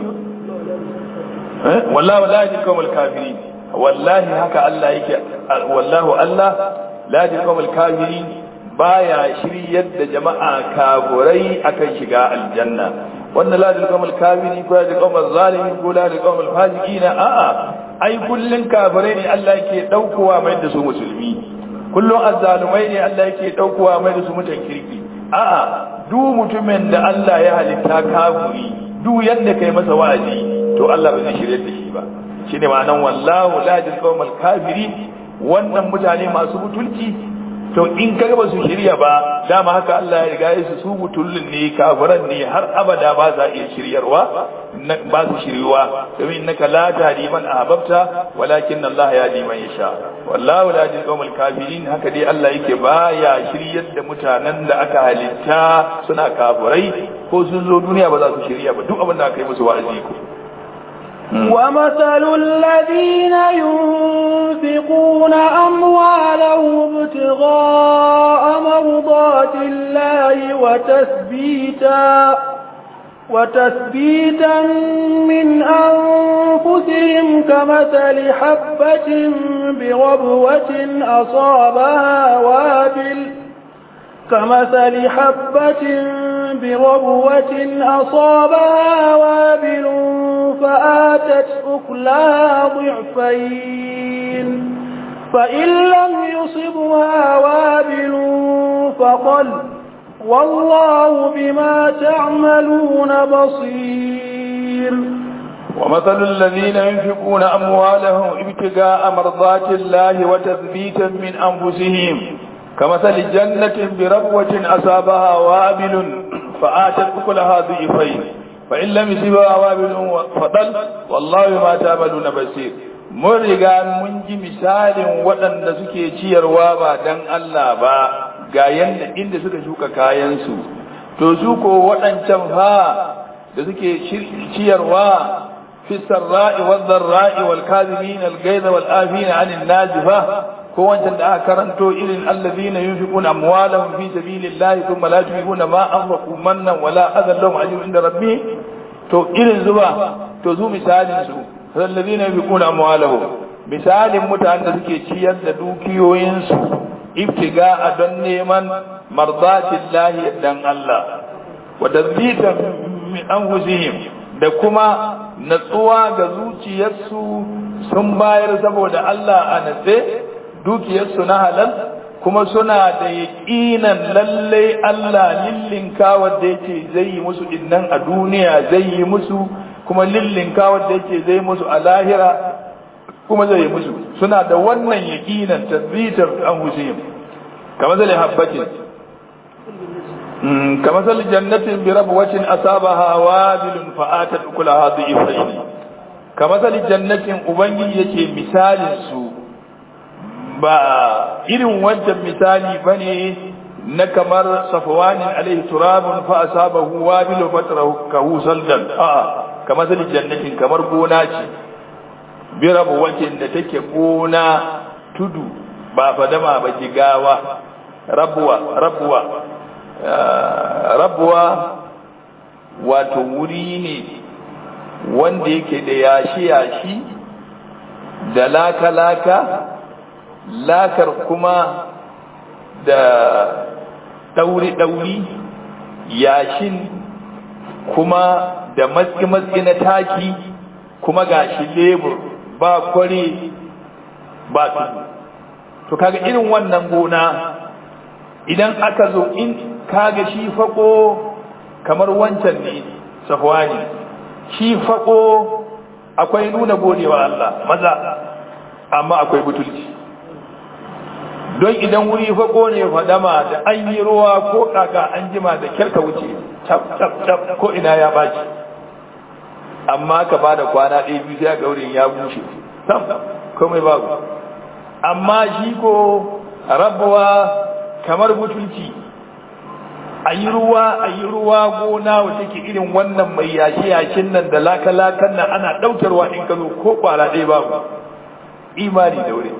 wallahu la yajid qawmal kafirin wallahi haka Allah yake wallahu Allah la yajid qawmal kafirin baya shiryar da jama'a kafurai akan shiga aljanna wannan la yajid qawmal kafirin ko yajid qawmal zalimin ko la yajid qawmal fasiqin a'a ai kullun kafirai ne Allah yake daukowa mai da su musulmi kullun azzalumai ne Allah yake daukowa mai da su mutan kirki a'a duk mutumin da Allah ya halitta kafiri duk yadda kai masa wa'azi to Allah ba zai shirye da shi ba shine ma'anan wallahu la yajid qawmal kafirin wannan mutane masu mutunci to in kaga ba su shirya ba dama haka Allah ya riga ya su su mutullin ne kafiran ne har abada ba za iya shiryarwa ba su shiryuwa domin innaka la tahdi man ahbabta walakin Allah yahdi man yasha wallahu la yahdi qawmal kafirin haka dai Allah yake baya shiryar da mutanen da aka halitta suna kafirai ko sun zo duniya ba za su shirya ba duk abin da aka yi musu wa'azi ko ومثل الذين ينفقون أموالهم ابتغاء مرضات الله وتثبيتا وتثبيتا من أنفسهم كمثل حبة بربوة أصابها وابل كمثل حبة بربوة أصابها وابل فآتت أكلها ضعفين فإن لم يصبها وابل فقل والله بما تعملون بصير ومثل الذين ينفقون أموالهم ابتغاء مرضات الله وتثبيتا من أنفسهم كمثل جنة بربوة أصابها وابل فآتت أكلها ضعفين فإن لم يصبها وابل فضل والله ما تعملون بصير mun riga mun ji misalin waɗanda suke ciyarwa ba dan Allah ba ga yanda inda suka shuka kayansu to su ko waɗancan fa da suke ciyarwa fi sarra'i wal dharra'i wal kadhimin al ghayza wal afina 'anil nazifa ko wancan da aka karanto irin allazina yunfiquna amwalahum fi sabilillahi thumma la yunfiquna ma anfaqu mannan wala adan lahum ajrun inda rabbih to irin zuba to zu misalin su allazina yunfiquna amwalahum misalin mutanen da suke ciyar da dukiyoyinsu ibtiga a don neman mardatillahi dan Allah wa tazbitan min anfusihim da kuma natsuwa ga zuciyarsu sun bayar saboda Allah a natse dukiyarsu na halal kuma suna da yaƙinan lallai Allah lillinka wadda yake zai yi musu dinnan a duniya zai yi musu kuma lillinka wadda yake zai musu a lahira kuma zai yi musu suna da wannan yaƙinan tabbitar an husayim kamar zai habbatin kamar zai jannatin bi rabwatin asabaha wabilun fa'atat kulaha dhifaini kamar zai jannatin ubangiji yake misalin su ba irin wancan misali bane na kamar safwanin alaihi turabun fa asabahu wabilu fatrahu saldan a kamar zai jannatin kamar gona ce birabu wacin da take gona tudu ba fadama ba jigawa rabuwa rabuwa rabuwa wato wuri ne wanda yake da yashi-yashi da laka-laka lakar kuma da ɗauri-ɗauri yashin kuma da matsi-matsi na taki kuma gashi lebur ba kware ba tudu to kaga irin wannan gona idan aka zo in kaga shi fako kamar wancan ne safwani shi fako akwai nuna godewa Allah maza amma akwai butulci don idan wuri fako ne fadama da an yi ruwa ko kaka an jima da kyarka wuce cap cap cap ko ina ya baci amma ka ba da kwana ɗaya biyu sai ga wurin ya bushe sam komai babu amma shi ko rabuwa kamar butulci a yi ruwa a yi ruwa gona wata ke irin wannan mai yashi yashin nan da laka-lakan nan ana ɗaukarwa in ka zo ko kwara ɗaya babu imani da wuri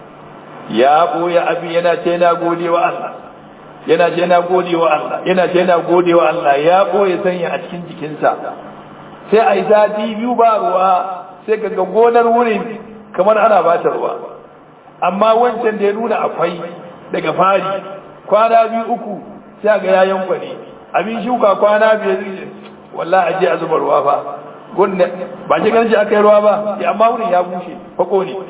ya ɓoye abin yana ce na gode wa Allah yana ce na gode wa Allah yana ce na gode wa Allah ya ɓoye sanya a cikin jikinsa sai a yi sati biyu ba ruwa sai ka ga gonar wurin kamar ana ba ta ruwa amma wancan da ya nuna akwai daga fari kwana biyu uku sai ga ya yankwa ne abin shuka kwana biyar wallahi aje a zuba ruwa fa gunne ba shi ganin aka yi ruwa ba amma wurin ya bushe fako ne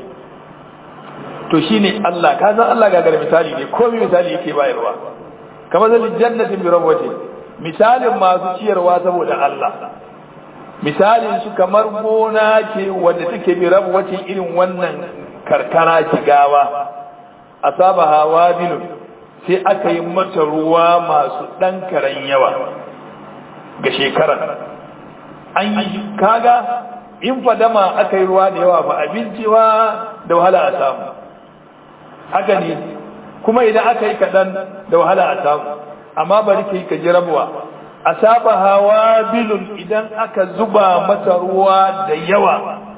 to shine Allah ka san Allah ga misali ne komai misali yake bayarwa kamar zalin jannatin bi rabwati misalin masu ciyarwa saboda Allah misalin su kamar gona ce wanda take bi rabwati irin wannan karkara jigawa asaba hawa bilu sai aka yi mata ruwa masu ɗan karen yawa ga shekarar an yi kaga in fadama aka yi ruwa da yawa ba abinci ba da wahala a samu haka ne kuma idan aka yi kaɗan da wahala a samu amma bari ka yi ka ji rabuwa asaba hawa bilun idan aka zuba masa ruwa da yawa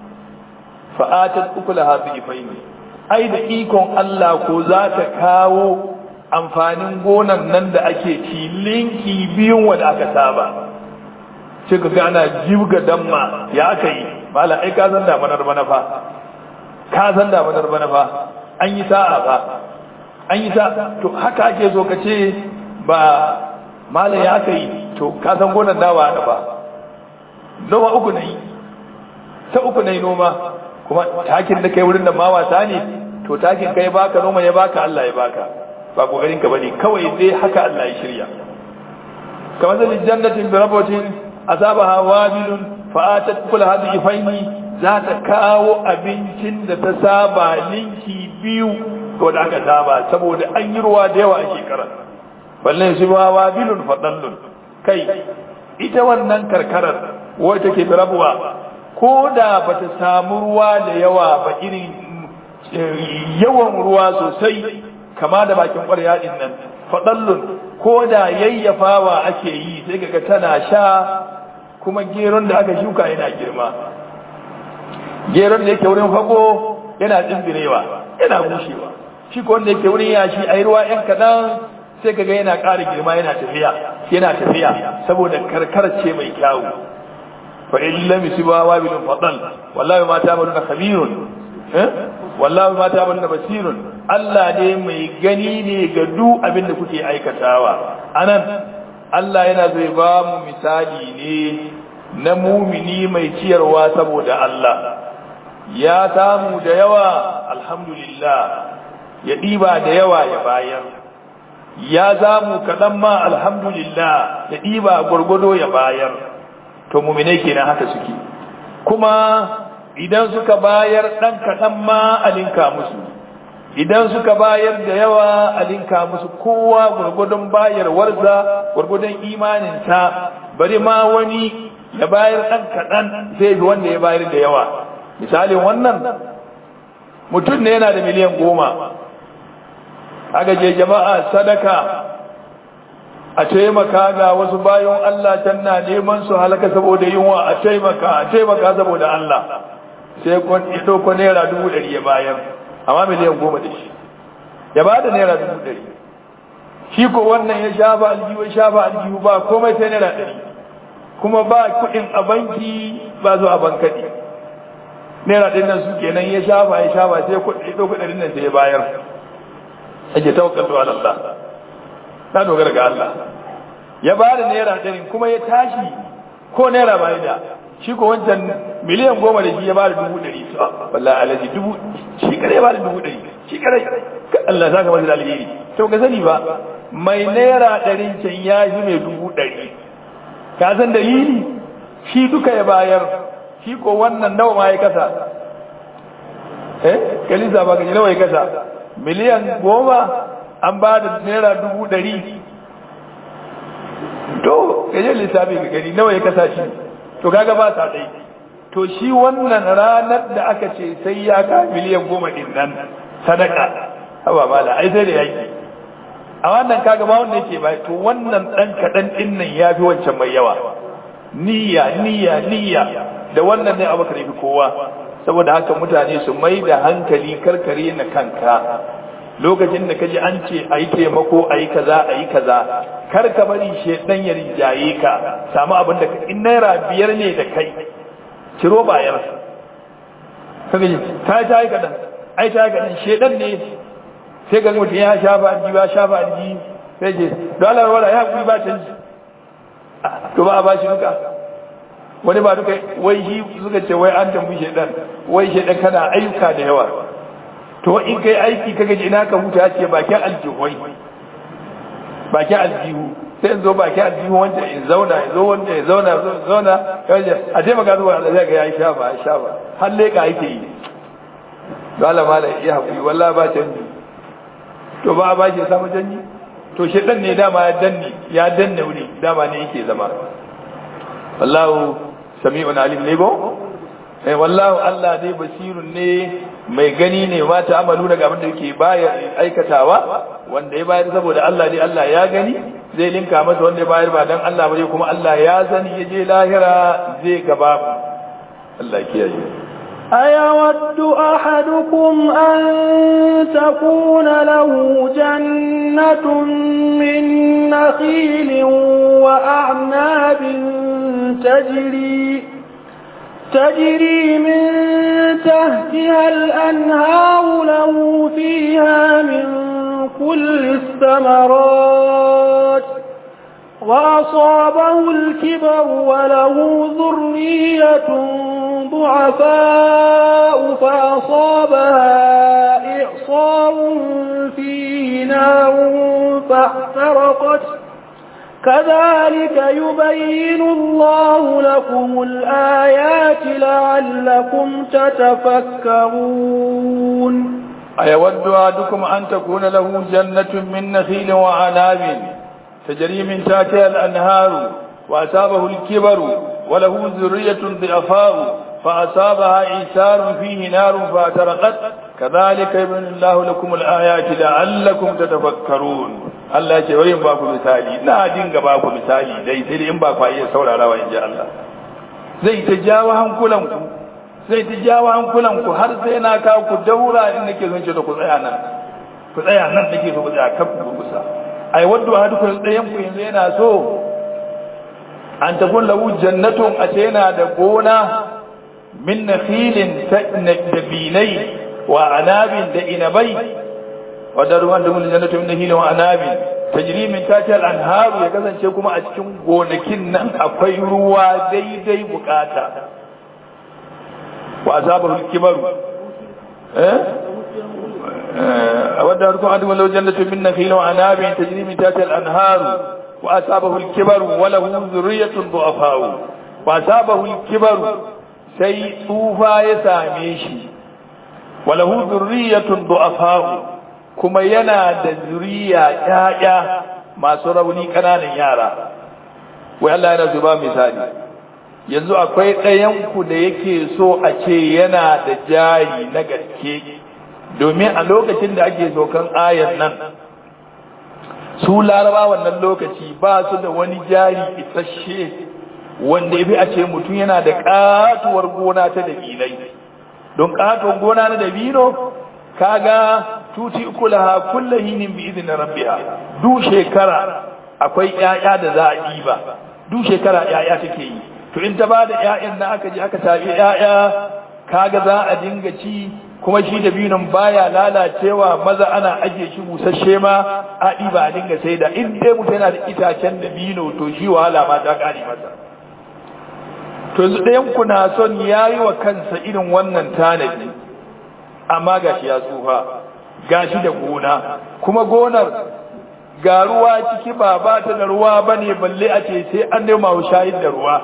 fa'atat ukulaha bi ifaini ai da ikon Allah ko za ta kawo amfanin gonan nan da ake ci linki biyun wanda aka saba sai ka ga ana jibga damma ya aka yi mala ai ka san damanar bana fa ka san damanar bana fa an yi sa'a fa an yi sa'a to haka ake so ka ce ba mala ya aka yi to ka san gonan dawa da fa noma uku na yi ta uku na yi noma kuma takin da kai wurin da ma wasa ne to takin kai baka noma ya baka Allah ya baka ba kokarin ka bane kawai dai haka Allah ya shirya kamar da jannatin bi rabatin asabaha wabilun fa atat kul hadhihi faini za ta kawo abincin da ta saba linki biyu to da aka saba saboda an yi ruwa da yawa a shekara balle su ba wabilun fadallun kai ita wannan karkarar wacce take bi rabuwa ko da bata samu ruwa da yawa ba irin yawan ruwa sosai kama da bakin ƙwarya din nan fadallun ko da yayyafawa ake yi sai kaga tana sha kuma geron da aka shuka yana girma geron da yake wurin fago yana tsimbirewa yana bushewa shi ko wanda yake wurin yashi ai ruwa yan kadan sai kaga yana ƙara girma yana tafiya yana tafiya saboda karkar ce mai kyawu fa in lam yusiba wabilun fadal wallahi ma ta'maluna khabirun eh wallahi ma ta'maluna basirun Allah ne mai gani ne ga duk abin da kuke aikatawa anan Allah yana zai ba mu misali ne na mumini mai ciyarwa saboda Allah ya samu da yawa alhamdulillah ya ɗiba da yawa ya bayar ya zamu kaɗan ma alhamdulillah ya ɗiba gwargwado ya bayar to mumine kenan haka suke kuma idan suka bayar ɗan kaɗan ma alinka musu idan suka bayar da yawa alinka musu kowa gwargwadon bayarwarsa gwargwadon imaninsa bari ma wani ya bayar ɗan kaɗan sai bi wanda ya bayar da yawa misalin wannan mutum ne yana da miliyan goma aka je jama'a sadaka a taimaka ga wasu bayan Allah can na neman su halaka saboda yunwa a taimaka a taimaka saboda Allah sai kun ido ko naira dubu ɗari ya bayar amma miliyan goma da shi ya ba da naira dubu ɗari shi ko wannan ya shafa aljihu ya shafa aljihu ba komai sai naira ɗari kuma ba kuɗin a banki ba zuwa bankaɗi naira ɗin nan su kenan ya shafa ya shafa sai ido kuɗin nan sai ya bayar ake tawakkaltu ala Allah na dogara ga Allah ya ba da naira ɗari kuma ya tashi ko naira ba da shi ko wancan miliyan goma da shi ya ba da dubu ɗari wallahi alaji dubu shi kare ya ba da dubu ɗari shi kare Allah za ka masa alheri to ka sani ba mai naira ɗarin can ya fi mai dubu ɗari ka san dalili shi duka ya bayar shi ko wannan nawa ma ya kasa eh kalisa ba ka ji nawa ya kasa miliyan goma an ba da naira dubu ɗari to gajen lissafi ga gani nawa ya kasa shi to kaga ba sa ɗai to shi wannan ranar da aka ce sai ya ka miliyan goma ɗin nan sadaka haba mala ai sai da yaki a wannan kaga ba wanda yake ba to wannan ɗan kaɗan ɗin nan ya fi wancan mai yawa niyya niyya niyya da wannan ne abu fi kowa saboda haka mutane su mai da hankali karkare na kanka lokacin da kaji an ce ayi taimako ayi kaza ayi kaza kar ka bari shedan ya rinjaye ka samu abin da in naira biyar ne da kai ciro bayar kaga ta ta yi kadan ai ta yi kadan shedan ne sai ga mutum ya shafa alji ba shafa alji sai ce dole wala ya kuri ba canji to ba a bashi duka wani ba duka wai shi suka ce wai an tambi shedan wai shedan kana ayyuka da yawa to in kai aiki kaga ji ina ka huta ce bakin aljihoi bakin aljihu sai in zo bakin aljihu wanda in zauna in zo wanda ya zauna zauna kaje a je maka zuwa Allah zai ga ya sha ba sha ba har leka yake yi to Allah mala ya hakuri wallahi ba canji to ba ba shi samu canji to shedan ne dama ya danne ya danne wuri dama ne yake zama wallahu sami'un alim ne go eh wallahu Allah dai basirun ne mai gani ne ma ta amalu daga abin da yake baya aikatawa wanda ya bayar saboda Allah dai Allah ya gani zai linka masa wanda ya bayar ba dan Allah ba kuma Allah ya sani ya je lahira zai gaba Allah kiyaye أيود أحدكم أن تكون له جنة من نخيل وأعناب تجري تجري من تحتها الأنهار له فيها من كل الثمرات وأصابه الكبر وله ذرية ضعفاء فأصابها إعصار فيه نار فاحترقت كذلك يبين الله لكم الآيات لعلكم تتفكرون أيود أحدكم أن تكون له جنة من نخيل وعناب تجري من تحتها الأنهار وأصابه الكبر وله ذرية ضعفاء فأصابها إيسار فيه نار فاعترقت كذلك يبين الله لكم الآيات لعلكم تتفكرون Allah ce bari in ba ku misali na dinga ba ku misali dai sai dai in ba ku iya saurarawa in ji Allah zai ta jawo hankulan ku zai ta jawo hankulan ku har sai na kawo ku daura in nake son ce da ku tsaya nan ku tsaya nan nake so ku tsaya kan ku kusa ai wadda ahadukum ɗayan ku yanzu yana so an takun lahu jannatun a ce yana da gona min nakhilin dabinai wa anabin da inabai wa darwan da mun jannatu min nakhilin wa anabin tajri min tahtiha al-anharu ya kasance kuma a cikin gonakin nan akwai ruwa daidai bukata wa azabahu al-kibaru eh wadda harkun adu lau jannatu min nakhilin wa anabin tajri min tahtiha al-anharu wa asabahu al-kibaru wa lahu dhurriyyatun du'afa'u wa asabahu al-kibaru sai tsufa ya same shi wa lahu dhurriyyatun du'afa'u kuma yana da zuriya ƴaƴa masu rauni kananan yara wai Allah yana zuba misali yanzu akwai ɗayan ku da yake so a ce yana da jari na gaske domin a lokacin da ake sokan ayan nan su laraba wannan lokaci ba su da wani jari isasshe wanda ya fi a ce mutum yana da katuwar gona ta dabinai don katuwar gona na dabino kaga tuti ukulaha kullahinin bi idin rabbiha du shekara akwai ƴaƴa da za a ɗiba du shekara ƴaƴa take yi to in ta bada ƴaƴan na aka je aka tabi ƴaƴa kaga za a dinga ci kuma shi da binin baya lalacewa maza ana ajiye shi busasshe ma a ɗiba a dinga sai da in dai mutum yana da itacen da bino to shi wahala ma ta ƙare masa to yanzu ɗayan ku na son ya yi wa kansa irin wannan tanadi amma ga shi ya tsufa ga shi da gona kuma gonar ga ruwa ciki ba ba ta da ruwa ba ne balle a ce sai an nema wa shayid da ruwa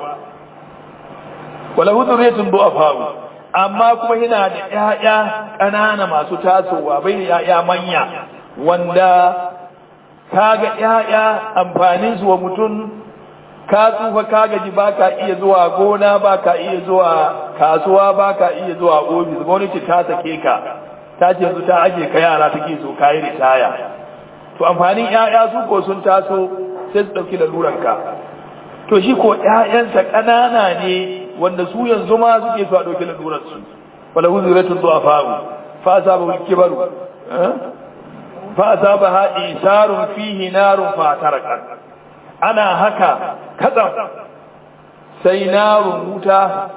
wala huduriyatun du'afa amma kuma yana da ƴaƴa ƙanana masu tasowa bai da ƴaƴa manya wanda kaga ƴaƴa amfanin su wa mutum ka tsufa ka gaji baka iya zuwa gona baka iya zuwa kasuwa baka iya zuwa ofis gwamnati ta sake ka ta ce yanzu ta aje ka yara take so ka yi ritaya to amfanin ƴaƴa su ko sun taso sai su ɗauki laluranka to shi ko ƴaƴansa ƙanana ne wanda su yanzu ma suke so a ɗauki lalurar su wala huzuratun zuwa fa'u fa asaba kibaru fa asaba ha isarun fihi narun fa taraka ana haka katsam sai narun wuta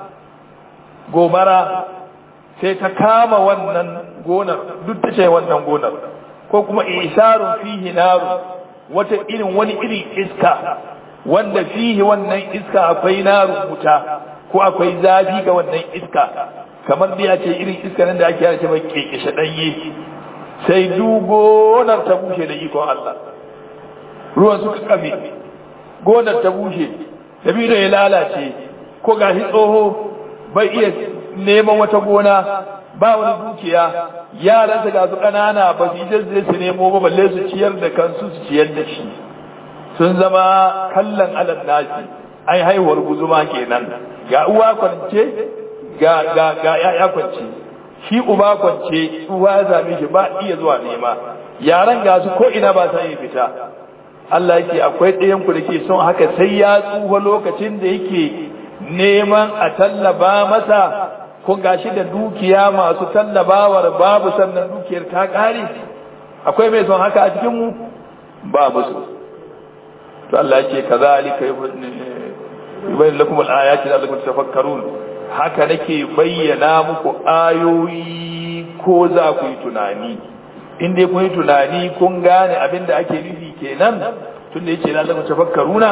gobara sai ta kama wannan gonar duk ta ce wannan gonar ko kuma isarun fihi narun wata irin wani irin iska wanda fihi wannan iska akwai narun wuta ko akwai zafi ga wannan iska kamar da ya ce irin iska nan da ake yana ce mai kekeshe ɗanye sai gonar ta bushe da ikon Allah ruwan suka kafe gonar ta bushe dabino ya lalace ko gashi tsoho bai iya neman wata gona ba wani dukiya yaransa ga su ƙanana ba su yi su nemo ba balle su ciyar da kansu su ciyar da shi sun zama kallon alal nasi ai haihuwar guzuma kenan ga uwa kwance ga ga ga yaya kwance shi uba kwance uwa ya zame shi ba iya zuwa nema yaran ga su ko ina ba sa yi fita Allah yake akwai ɗayan ku da ke son haka sai ya tsufa lokacin da yake neman a tallaba masa kun gashi da dukiya masu tallabawar babu sannan dukiyar ta ƙare akwai mai son haka a cikin mu babu su to Allah yake kazalika yubayyin lakum al-ayati la'allakum tafakkarun haka nake bayyana muku ayoyi ko za ku yi tunani in dai kun yi tunani kun gane abin da ake nufi kenan tun da yake la'allakum tafakkaruna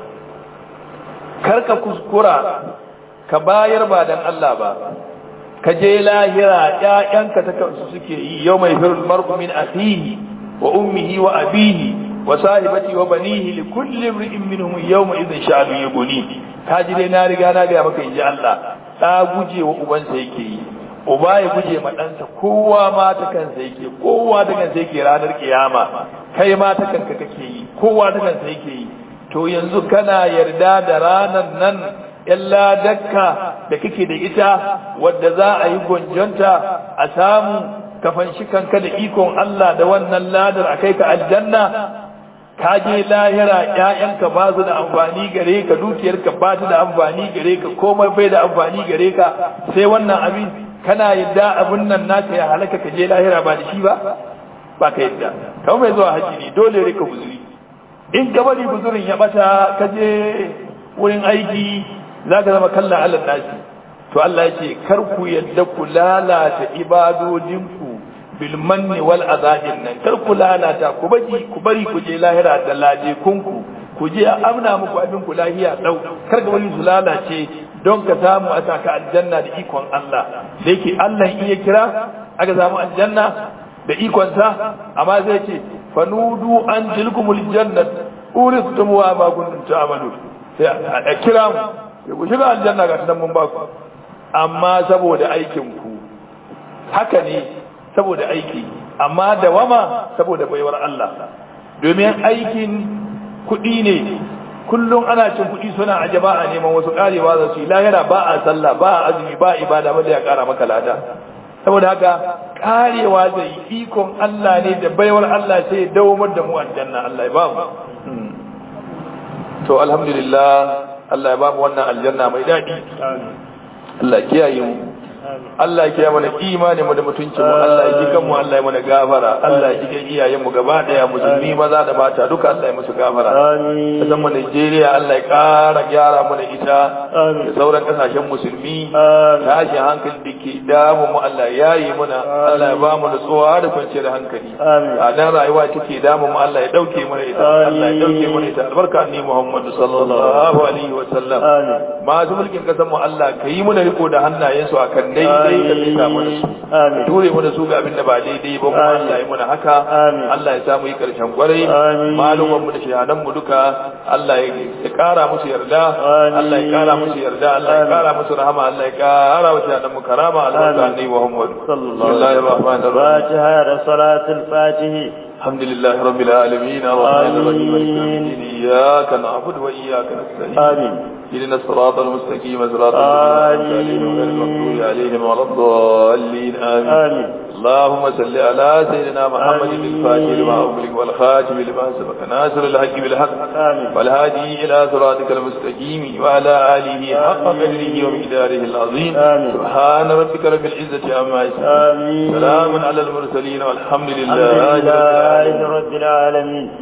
karka kuskura ka bayar ba dan Allah ba ka je lahira ƴaƴanka ta kansu suke yi yau mai firul mar'u min akhihi wa ummihi wa abihi wa sahibati wa banihi li kulli imrin minhum yawma idhin sha'anu yughni ka ji dai na riga na ga maka inji Allah da guje wa ubansa yake yi uba ya guje ma ɗansa kowa ma ta kansa yake kowa ta kansa yake ranar kiyama kai ma ta kanka kake yi kowa ta kansa yake yi to yanzu kana yarda da ranar nan illa dakka da kake da ita wadda za a yi gonjonta a samu kafan shi kanka da ikon Allah da wannan ladar a kai ka aljanna ka je lahira ƴaƴanka ba su da amfani gare ka dukiyarka ba ta da amfani gare ka komai bai da amfani gare ka sai wannan abin kana yadda abin nan naka ya halaka ka je lahira ba da shi ba ba ka yadda kamar mai zuwa haji ne dole rika guzuri in ka bari guzurin ya bata ka je wurin aiki za ka zama kallon allah nasi to Allah ya ce kar ku yadda ku lalata ibadodinku bil manni wal azabin nan kar ku lalata ku bari ku bari ku je lahira da laje kunku ku je a amna muku abin ku lahiya dau kar ka bari su lalace don ka samu a saka aljanna da ikon Allah da yake Allah in ya kira aka samu aljanna da ikon sa amma zai ce fanudu an tilkumul jannat uristum wa ma kuntum ta'malun sai a kira mu ku shiga aljanna ga nan mun ba ku amma saboda aikinku haka ne saboda aiki amma da wama saboda baiwar Allah domin aikin kuɗi ne kullum ana cin kuɗi suna a jama'a neman wasu ƙarewa za su yi lahira ba a sallah ba a azumi ba a ibada ba da ya ƙara maka lada saboda haka ƙarewa da ikon Allah ne da baiwar Allah sai ya dawomar da mu aljanna Allah ya ba mu to alhamdulillah Allah ya ba mu wannan aljanna mai daɗi Allah kiyaye mu Allah ya kiyaye mana imani mu da mutuncin mu Allah ya jikan mu Allah ya mana gafara Allah ya jikan iyayen mu gaba daya musulmi maza da mata duka Allah ya musu gafara amin kasan mu Najeriya Allah ya kara gyara mana ita da sauran kasashen musulmi tashi hankali da ke damu mu Allah ya yi muna Allah ya ba mu nutsuwa da kwanciyar hankali amin a dan rayuwa take damu mu Allah ya dauke mana ita Allah ya dauke mana ita albarka ni Muhammad sallallahu alaihi wa sallam amin masu mulkin kasan mu Allah ka yi mana riko da hannayensu akan daidai ka tsika mana su amin ture mana su ga abin da ba daidai ba kuma Allah ya muna haka Amin. Allah ya samu yi karshen kwarai Amin. malumanmu da shahadan mu duka Allah ya ya kara musu yarda Amin. Allah ya kara musu yarda Allah ya Amin. kara musu rahama Allah ya kara wa shahadan mu karama albarka Amin. annabi Muhammad sallallahu bismillahir rahmanir rahim fatiha da salatul fatihi الحمد لله رب العالمين الرحمن الرحيم مالك يوم آمين. الدين إياك نعبد وإياك نستعين amin اهدنا الصراط المستقيم صراط الذين أنعمت عليهم غير المغضوب عليهم ولا الضالين آمين amin اللهم صل على سيدنا محمد آمين. الفاتح لما أغلق والخاتم لما سبق ناصر الحق بالحق آمين. والهادي إلى صراطك المستقيم وعلى آله حق قدره ومقداره العظيم آمين. سبحان ربك رب العزة عما يصفون آمين سلام على المرسلين والحمد الحمد لله رب العالمين لله رب العالمين